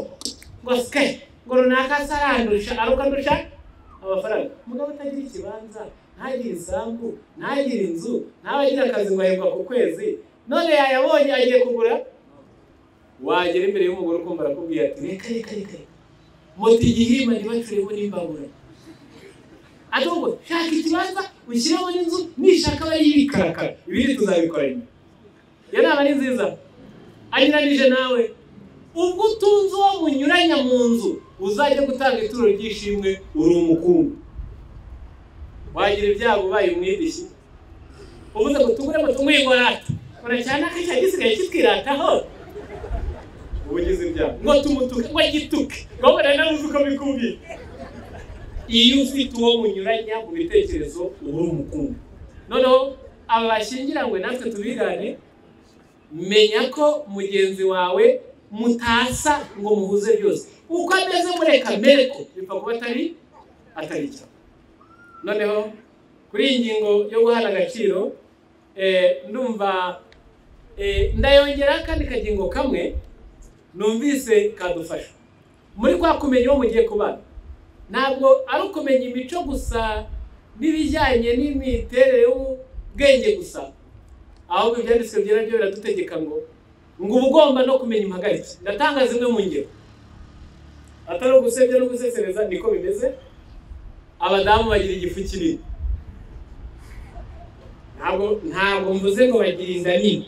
ngo sike ngo runaka se arandusha arukandusha amafaranga umugabo utagira ikibanza ntagire isambu ntagire inzu ntabe agira akazi ngo ahembwa ku kwezi none yayabonye agiye kugura wagera imbere y'umugore ukumva arakubwira ati reka reka reka reka moto igihimba ntibacuremo n'imbabura ahubwo shaka ikibanza ushyiremo n'inzu nishaka aba yibikarakara ibindi tuzabikora nyuma iyo nama ni nziza anyuranije nawe ubwo utunze uwo munyuranya mu nzu uzajya gutanga ituro ry'ishimwe uri umukungu wagira ibyago ubaye umwidishi ubuze ngo tugure moto nk'ingorati uracyana ko cya gisigaye kitwirataho ubugize ibyaha ngo tumutuke ngo agituke urabona nabuze uko bikubwira iyo ufite uwo munyuranya mu bitekerezo uba uri umukungu noneho aba bashyingiranywe natwe tubigane menya ko mugenzi wawe mutasa ngo muhuze byose uko ameze mureka mere ko bipfa kuba atari atari cyo noneho kuri iyi ngingo yo guhana agaciro eh, ndumva eh, ndayongera akandi kagingo kamwe numvise kadufasha muri kwa kumenya uwo mugiye kubana ntabwo ari ukumenya imico gusa n'ibijyanye n'imiterere y'ubwenge gusa ahubwo ibyanditswe byera byo biradutegeka ngo ngo uba ugomba no kumenya impagarike ndatanga zimwe mu ngero atari ugusebya no gusesereza niko bimeze abadamu bagira igifu kinini ntabwo ntabwo mvuze ngo bagira inda nini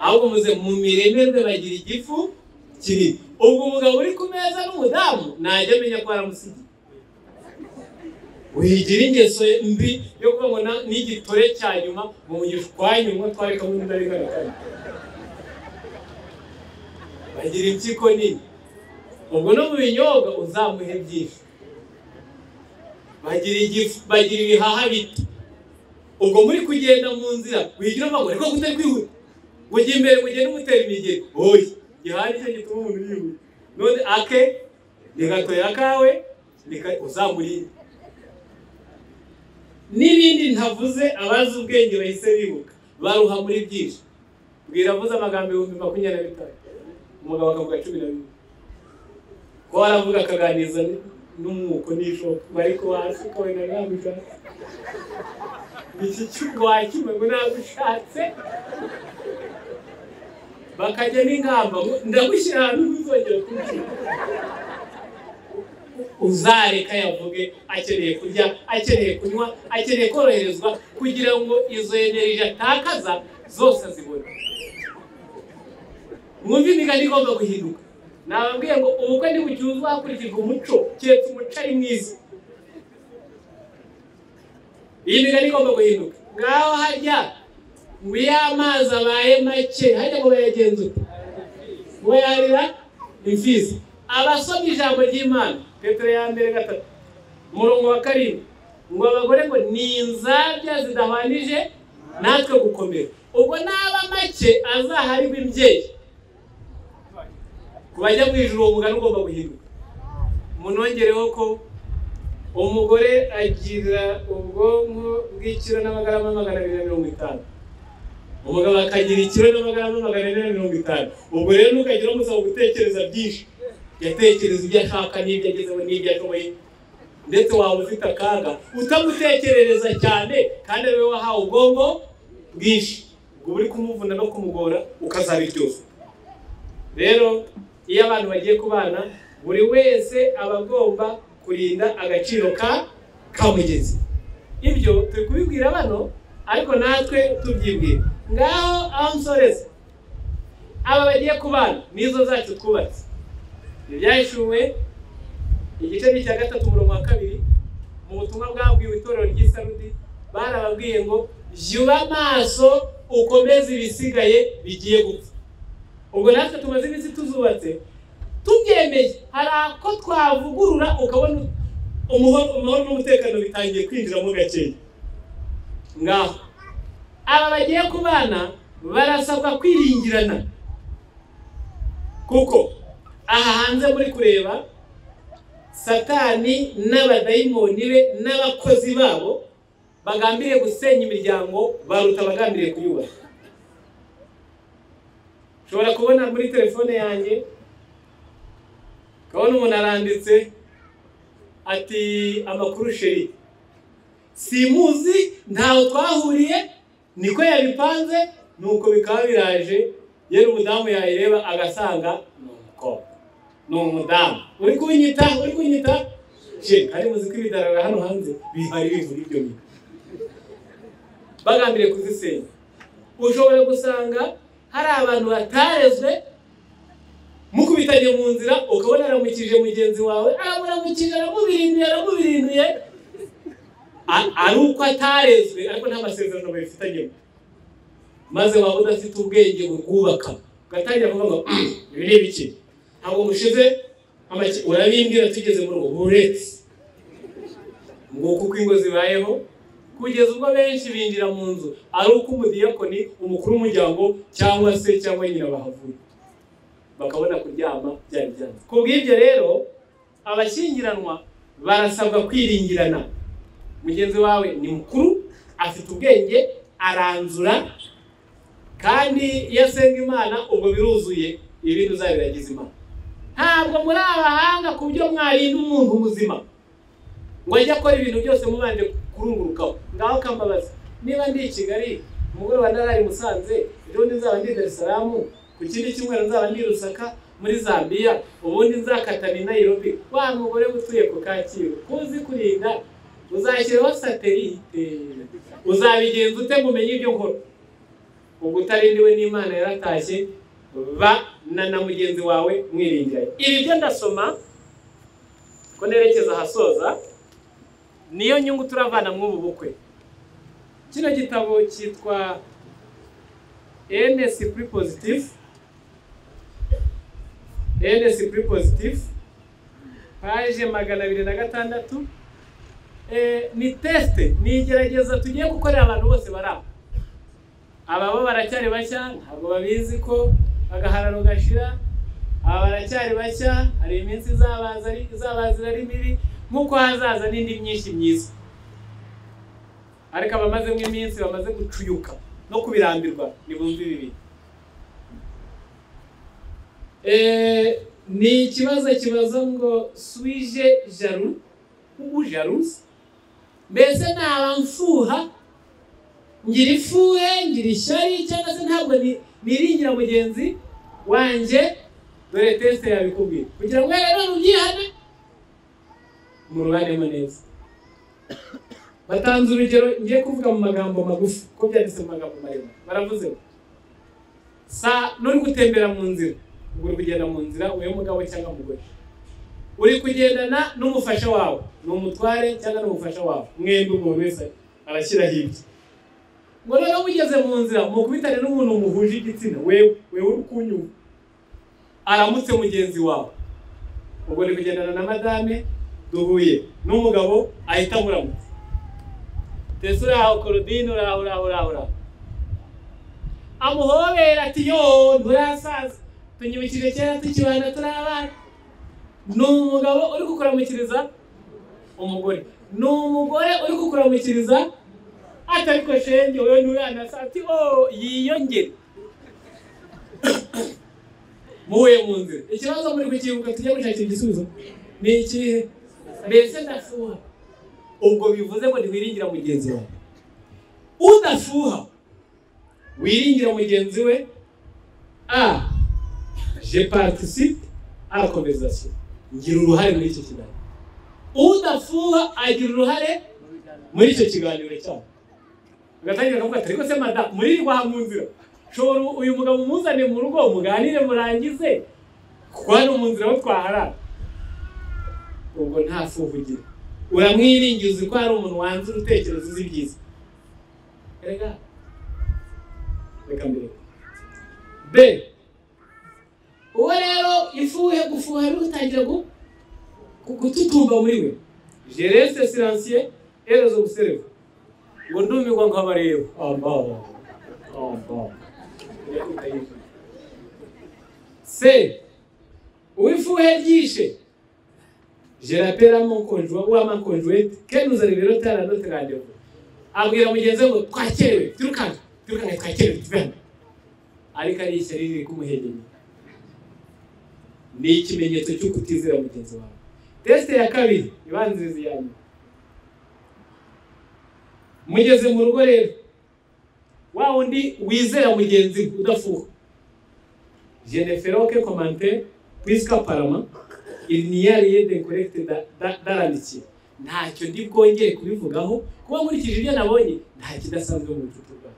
ahubwo muze mu miremerwe bagira igifu kinini ubwo umugabo uri ku meza n'umudamu ntajya amenya ko aramusigiye wigira ingeso mbi yo kuvuga ngo na- n'igitore cya nyuma ngo mugishe kwa nyuma twari kamwe n'indarengane kane bagira impyiko nini ubwo no mu binyobwa uzamuhe byinshi bagira igifu bagira ibihaha bito ubwo muri kugenda mu nzira wigira amaguru ariko kutari kwihuta ngo ujye imbere ngo ugende umutera imigeri oya gihari cyo gituma umuntu yihuta none ake ni gato ya kawe ni ka- uzamurinde n'ibindi ntavuze abazi ubwenge bahise bibuka baruha muri byinshi bwira avuze amagambo ibihumbi makumyabiri na bitanu umugabo akavuga cumi na bibiri ko waravuga akaganiriza n- n'umwuko n'ishoka bari ko hasi ko wenda ntabishaka iki cy'urwakimwe ngo ntabishatse bakajya n'ingamba ngo ndagushyira ahantu ntuzongera kubikora uzareka yavuge akeneye kurya akeneye kunywa akeneye koroherezwa kugira ngo izo eneriji atakaza zose azibone mwumve imigani igomba guhinduka nababwiye ngo ubukwe ntibucyuzwa hakurikijwe umuco keretse umuco ari mwiza iyi migani igomba guhinduka ngaho hajya ngo iyo amazi abaye make hajya ngo bayagenzure wayarira imfizi abasomye ijambo ry'imana petero ya mbere gatatu umurongo wa karindwi ngo abagore ngo ni inzabya zidahwanije natwe gukomera ubwo n'aba make azaharirwa imbyeyi ku bajya mu ijoro uwo mugani ugomba guhinduka munongereho ko umugore agira ubwonko bw'ikiro n'amagarama magana abiri na mirongo itanu umugabo akagira ikiro n'amagarama magana ane na mirongo itanu ubwo rero ntukagire umusaba gutekereza byinshi yatekereza ibyo ashaka n'ibyo agezeho n'ibyo ashoboye ndetse waba ufite akaga utamutekerereza cyane kandi ari wowe wahawe ubwonko bwinshi ubwo uri kumuvuna no kumugora ukazaba iryoshye rero iyo abantu bagiye kubana buri wese aba agomba kurinda agaciro ka kamugezi ibyo turi kubibwira bano ariko natwe tubyibwira ngaho aho nsoreza aba bagiye kubana nizo zacu twubatse ibyashyuwe igice cya gatatu umurongo wa kabiri mu butumwa bwabwiwe itorero ry'isarudi barababwiye ngo jyuba amaso ukomeze ibisigaye bigiye gupfa ubwo natwe tumaze iminsi tuzubatse tubyemeye hari ako twavugurura ukabona umuhoro umuhoro n'umutekano bitangiye kwinjiramo gakeya ngaho aba bagiye kubana barasabwa kwiringirana kuko aha hanze muri kureba satani n'abadayimoni be n'abakozi babo bagambiriye gusenya imiryango baruta abagambiriye kuyubaka ushobora kubona muri telefone yanjye ukabona umuntu aranditse ati amakuru sheri simuzi ntawe twahuriye niko yabipanze nuko bikaba biraje yewe umudamu yayireba agasanga ni umukobwa ni umudamu uri kunyita uri kunyita je kandi muzi ko ibidarara hano hanze bihari bivura ibyo bintu bagambiriye kuzisenya ushobora gusanga hari abantu batarezwe mukubitanye mu nzira ukabona aramukije mugenzi wawe aramuramukije aramubirinduye aramubirinduye ari uko atarezwe ariko nta masezerano babifitanyemo maze waba udafite ubwenge burwubaka ugatangira kuvuga ngo ibi ni ibiki ntabwo mushize amaki urabimbwira tugeze muri ubu buretse nguko uko ingo zibayeho kugeza ubwo benshi binjira mu nzu ari uko umudiyakoni umukuru w'umuryango cyangwa se cyangwa nyina bahavuye bakabona kuryama byari byanze ku bw'ibyo rero abashyingiranwa barasabwa kwiringirana mugenzi wawe ni mukuru afite ubwenge aranzura kandi iyo asenga imana ubwo biruzuye ibintu uzabiragiza imana ntabwo muri abahanga ku byo mwarinda umuntu muzima ngo ajye akora ibintu byose mubanje kurungurukaho ngaho kambabaza niba ndi i kigali umugoroba ndarari musanze ejo nzaba ndi darisaramu ku kindi cyumweru nzaba ndi i rusaka muri zambiya ubundi nzakata ni nayirobi wa mugore utuye ku kacyiru kuzi kurinda uzashyireho satelite uzabigenza ute mumenye ibyo nkora ubwo utarindiwe n'imana yaratashye ba na mugenzi wawe mwiringiraye ibi byo ndasoma ko nerekeza ahasoza niyo nyungu turavana mw'ubu bukwe kino gitabo cyitwa enesi puri pozitifu enesi puri pozitifu paje magana abiri na gatandatu ni tesite ni igerageza tugiye gukorera abantu bose bari aho ababo baracyari bashya ntabwo babizi ko agahararo gashira aba baracyari bashya hari iminsi izabaza ari mibi nk'uko hazaza n'indi myinshi myiza ariko abamazemo iminsi bamaze gucuyuka no kubirambirwa ntibumve ibi ni ikibazo kibaza ngo swije jaru ubujaruzi mbese naba mfuha ngira ifuhe ngira ishyari cyangwa se ntabwo niringira mugenzi wanjye dore tesite yabikubwira kugira ngo rero rubyihane mu rubaremo neza batanze urugero ngiye kuvuga mu magambo magufi ko byanditse mu magambo maremare baravuze ngo sa n'uri gutembera mu nzira ubwo uri kugenda mu nzira uyu mugabo cyangwa umugore uri kugendana n'umufasha wawe ni umutware cyangwa n'umufasha wawe mwembi umuntu wese arashyiraho ibye ngo rero mugeze mu nzira mukubitane n'umuntu muhuje igitsina wewe wewe uri kunyura aramutse mugenzi wawe ubwo uri kugendana na madame duhuye n'umugabo ahita amuramutsa ndetse uraho korodine uraho uraho uraho uraho amuhobera ati yo nturasaza tunyibukije kera tukibana turi abana ni umugabo uri kukuramukiriza umugore ni umugore uri kukuramukiriza atariko shenge wowe nturanasa ati o yiyongere muhuye mu nzira ikibazo muri kukibuka tujya gushakira igisubizo ni ikihe mbese ndashuha ubwo bivuze ngo ntiwiringira mugenzi wawe udashuha wiringira mugenzi we a je participe à la conversation ngira uruhare muri icyo kiganiro udashuha agira uruhare muri icyo kiganiro cyabo agatangira akavuga ati ariko se madamu muririrwa aha mu nzira shobora uyu mugabo umuzane mu rugo muganire murangize kuko hano mu nzira ho twaharara ubwo nta fuha ugira uramwiringiye uzi ko hari umuntu wanze urutekerezo uzi byiza reka reka mbere b uwo rero ifuhe gufuha birutangira gututumba muri we gerese siransiye erezo gusereva ngo ndumirwa nkabareba amba amba se uwifuhe ryishe je rappelle à mon conjoint ou à ma conjointe que nous arriverons tard à notre rendez-vous. Abwira mugenzi we ngo twakerewe tirukanga tirukanga twakerewe tuvane ariko ari ishyari riri kumuhengenya ni ikimenyetso cyo kutizera mugenzi wawe tesite ya kabiri ibanziriza iya nyuma mugeze mu rugo rero wa wundi wizera mugenzi we udafuha je ne ferai que commenter puisqu'apparemment il n'y a rien d'incorrect da- da- dans l'amitié ntacyo ndi bwongere kubivugaho kuba nkurikije ibyo nabonye nta kidasanzwe mu bucuti bwawe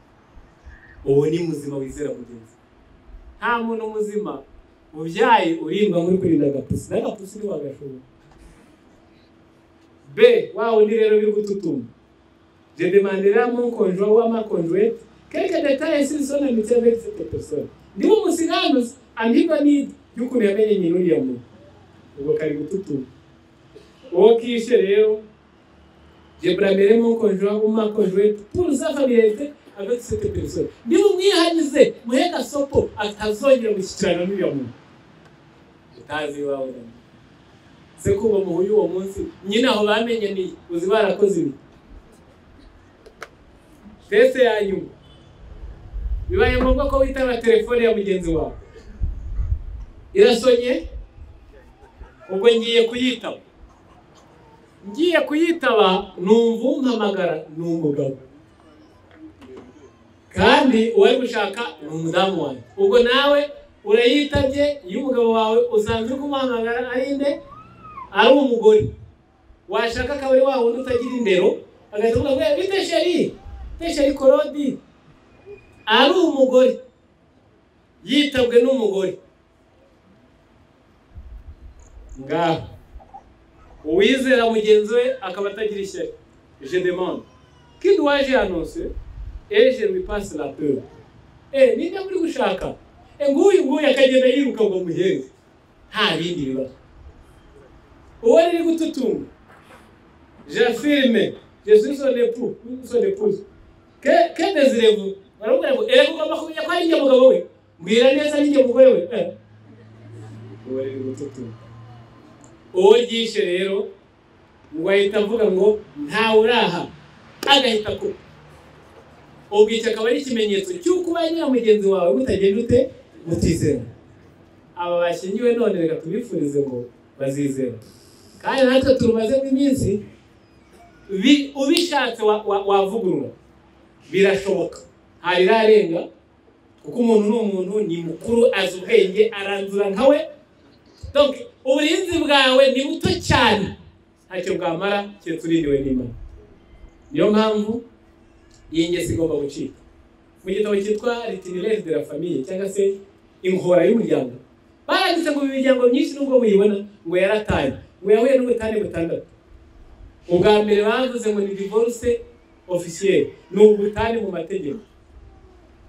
uwo ni muzima wizera mugenzi nta muntu muzima ubyaye urindwa nk'uri kurinda agapusi n'agapusi ntiwagashobora b wa wundi rero biri gututuma je demandera mon conjoint wa ma conjointe quelque détail sur son amitié avec cette personne ndimo musiganuza ambigo n'ibyo y'ukuntu yamenye nyina uriya muntu ubwo kari gututuma uwo kishe rero jeburamere mukonjwa umakonjwe turuza familiarite avec cette personne niba umwihanize muhe gasopo atazongera gushyikirana n'uriya muntu utazi iwawe na nyina. se kuva muhuye uwo munsi nyine aho bamenye ni uzi barakoze ibi tese ya nyuma bibaye ngombwa ko witaba telefone ya mugenzi wawe irasonye ubwo ngiye kuyitaba ngiye kuyitaba numva umpamagara ni umugabo kandi uwari gushaka ni umudamu wanjye ubwo nawe urayitabye iyo umugabo wawe usanzwe uri kumuhamagara ari nde ari umugore washaka akaba ari wa wundi utagira indero agahita avuga ngo "Eh, bite sheri bite sheri korodi ari umugore yitabwe n'umugore ngaho uwizera mugenzi we akaba atagira ishyari je demande qui dois je annoncer et je lui passe la peur eh ninde muri gushaka eh nguyu nguyu akagenda yiruka ngo muhenge nta bindi bibazo uwo riri gututunga j'affirme je suis son époux son épouse que que désirez-vous baramubwira ngo eh ugomba kumenya ko ari njye mugabo we mbwira neza ari njye mugore we eh uwo riri gututunga uwo ryishe rero ngo ahita avuga ngo ntawe uraha agahita ku ubwo icyo akaba ari ikimenyetso cy'uko ubaye na mugenzi wawe mutagenda ute mutizera aba bashyingiwe none reka tubifurize ngo bazizera kandi natwe turumazemo iminsi bi- ubishatse wa- wa- wavugurura birashoboka hari irarenga kuko umuntu ni umuntu ni mukuru azi ubwenge aranzura nkawe donc uburinzi bwawe ni buto cyane ntacyo bwamara keretse uririwe n'imana niyo mpamvu iyi ngeso igomba gucika mu gitabo cyitwa ritinirezi de la famiye cyangwa se inkora y'umuryango baranditse ngo imiryango myinshi nubwo muyibona ngo yarataye ngo yahuye n'ubutane butandatu ubwa mbere bavuze ngo ni divorce officielle ni ubutane mu mategeko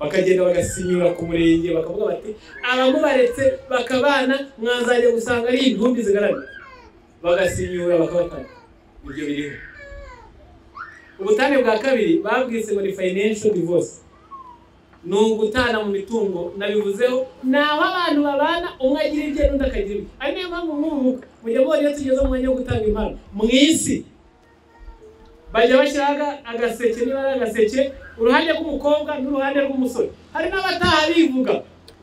bakagenda bagasinyura ku murenge bakavuga bati abamubaretse bakabana mwazajya gusanga ari intumbi zigaragara bagasinyura bakabatanga ibyo biriho ubutane bwa kabiri babwise ngo ni financial divorce ni ugutana mu mitungo nabivuzeho ni aho abantu babana umwe agira ibye n'undi akagira ibye ari niyo mpamvu mwubuka mujya mubona iyo tugeze mu mwanya wo gutanga impano mu isi bajya bashyiraho agaseke niba ari agaseke uruhande rw'umukobwa n'uruhande rw'umusore hari n'abataha bivuga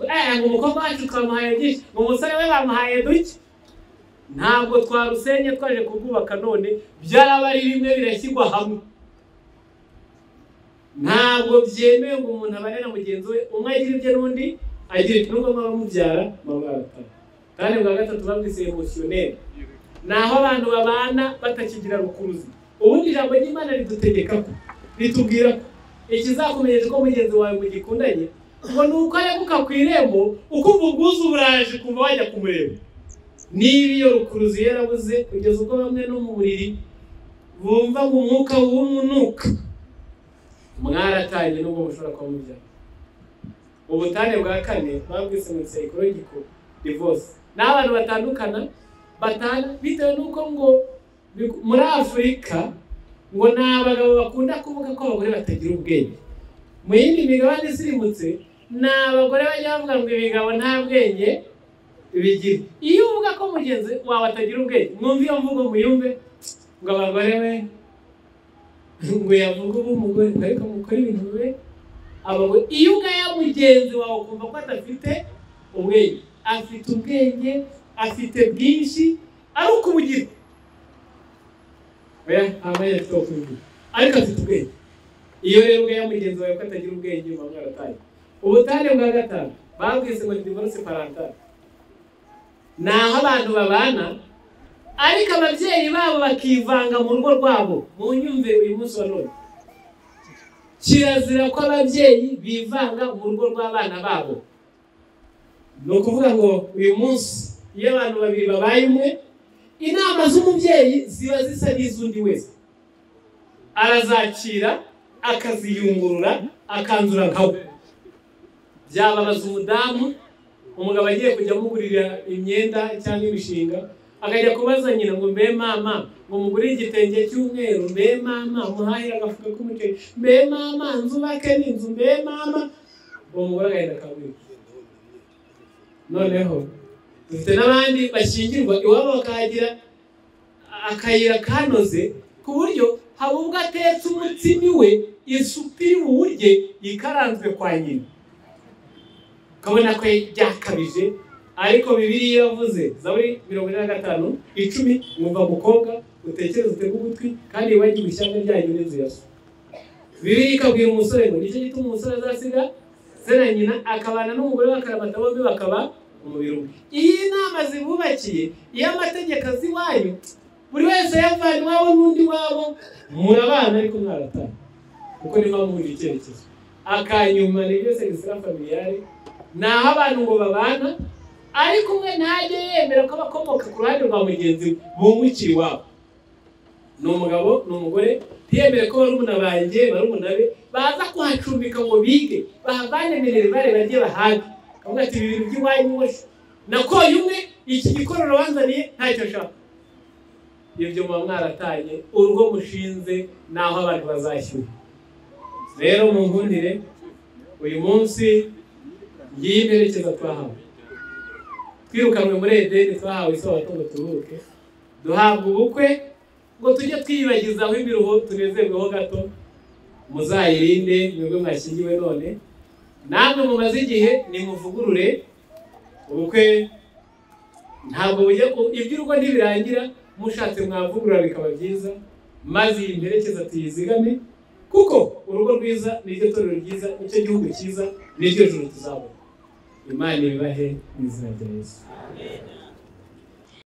eh ngo umukobwa wacu twamuhaye byinshi ngo umusore we bamuhaye duke ntabwo twarusenye twaje kurwubaka none byaraba ari bimwe birashyirwa hamwe ntabwo byemewe ngo umuntu abane na mugenzi we umwe agira ibye n'undi agira ibye nubwo mwaba mubyara mwaba mwabataha kandi bwa gatatu babwise emosiyoneri ni aho abantu babana batakigira rukuruzi ubundi ijambo ry'imana ridutegeka ko ritubwira ko ikizakumenyesha ko mugenzi wawe mugikundanye ngo ni uko areguka ku irembo ukumva ubwuzu buraje kumva wajya kumureba niba iyo rukuruzi yarabuze kugeza ubwo bamwe no mu buriri bumva ngo umwuka w'umunuka mwaratanye n'ubwo mushobora kuba mubyara ubutane bwa kane babwise ngo psychological divorce ni abantu batandukana batana bitewe n'uko ngo muri afurika ngo ni abagabo bakunda kuvuga ko abagore batagira ubwenge mu yindi migabane isirimutse ni abagore bajya bavuga ngo ibigabo nta bwenge bigira iyo uvuga ko mugenzi wawe atagira ubwenge mwumve iyo mvugo muyumve ngo abagore be ngo yavuga uba umugore ariko mukore ibintu be abagore iyo ugaya mugenzi wawe ukumva ko adafite ubwenge afite ubwenge afite bwinshi ari ukubugira oya ntabwo yari afite ubwenge ariko afite ubwenge iyo rero ugaya mugenzi wawe ko atagira ubwenge uba mwarataye ubutane bwa gatanu babwise ngo ni divorce parentale ni aho abantu babana ariko ababyeyi babo bakivanga mu rugo rwabo mu nyumve uyu munsi wa none kirazira ko ababyeyi bivanga mu rugo rw'abana babo ni ukuvuga ngo uyu munsi iyo abantu babiri babaye umwe inama z'umubyeyi ziba zisa n'iz'undi wese arazakira akaziyungurura akanzura nka we byababaza umudamu umugabo agiye kujya amugurira imyenda cyangwa imishinga akajya kubaza nyina ngo mbe mama ngo mugure igitenge cy'umweru mbe mama muhahire agafuka k'umuceri mbe mama nzubake n'inzu mbe mama uwo mugore agahita akabwira noneho dufite n'abandi bashyingirwa iwabo bakahagira akayira kanoze ku buryo haba ubwo atetse umutsima iwe isupu iri buwurye ikaranzwe kwa nyina ukabona ko byakabije ariko bibiriya yavuze zaburi mirongo ine na gatanu icumi mwumva mukobwa utekereze utega ugutwi kandi wibagiwe ishyanga ryanyu n'inzu ya so bibiri ikabwira umusore ngo nicyo gituma umusore azasiga se na nyina akabana n'umugore bakaramata bombi bakaba umubiri umwe iyi nama zibubakiye iyo amategeko azi iwanyu buri wese yavana iwabo n'undi wabo murabana ariko mwaratana kuko niba muhuje icyerekezo akanyuma ni byose gisira familiyare ni aho abantu ngo babana ariko umwe ntajye yemera ko abakomoka ku ruhande rwa mugenzi we bungukiye iwabo ni umugabo ni umugore ntiyemere ko barumuna banjye barumuna be baza kuhacumbika ngo bige bahavane minerivare bajye bahage akavuga ati ibi bintu by'iwanyu wose nakoye umwe iki gikororo wanzaniye ntacyo nshaka ibyo muba mwaratanye urugo mushinze ni aho abantu bazashyura rero mu nkundire uyu munsi ngiyi mperekeza twahawe twirukanwe muri edeni twahawe isabato ngo turuhuke duhabwa ubukwe ngo tujye twiyibagizaho imiruho tunezerweho gato muzayirinde mwebwe mwashyingiwe none namwe mumaze igihe nimuvugurure ubukwe ntabwo bujya iby'urugo ntibirangira mushatse mwavugurura bikaba byiza maze iyi mperekeza tuyizigame kuko urugo rwiza niryo torero ryiza nicyo gihugu cyiza niryo juru tuzabona imana ibibahe mu izina rya yesu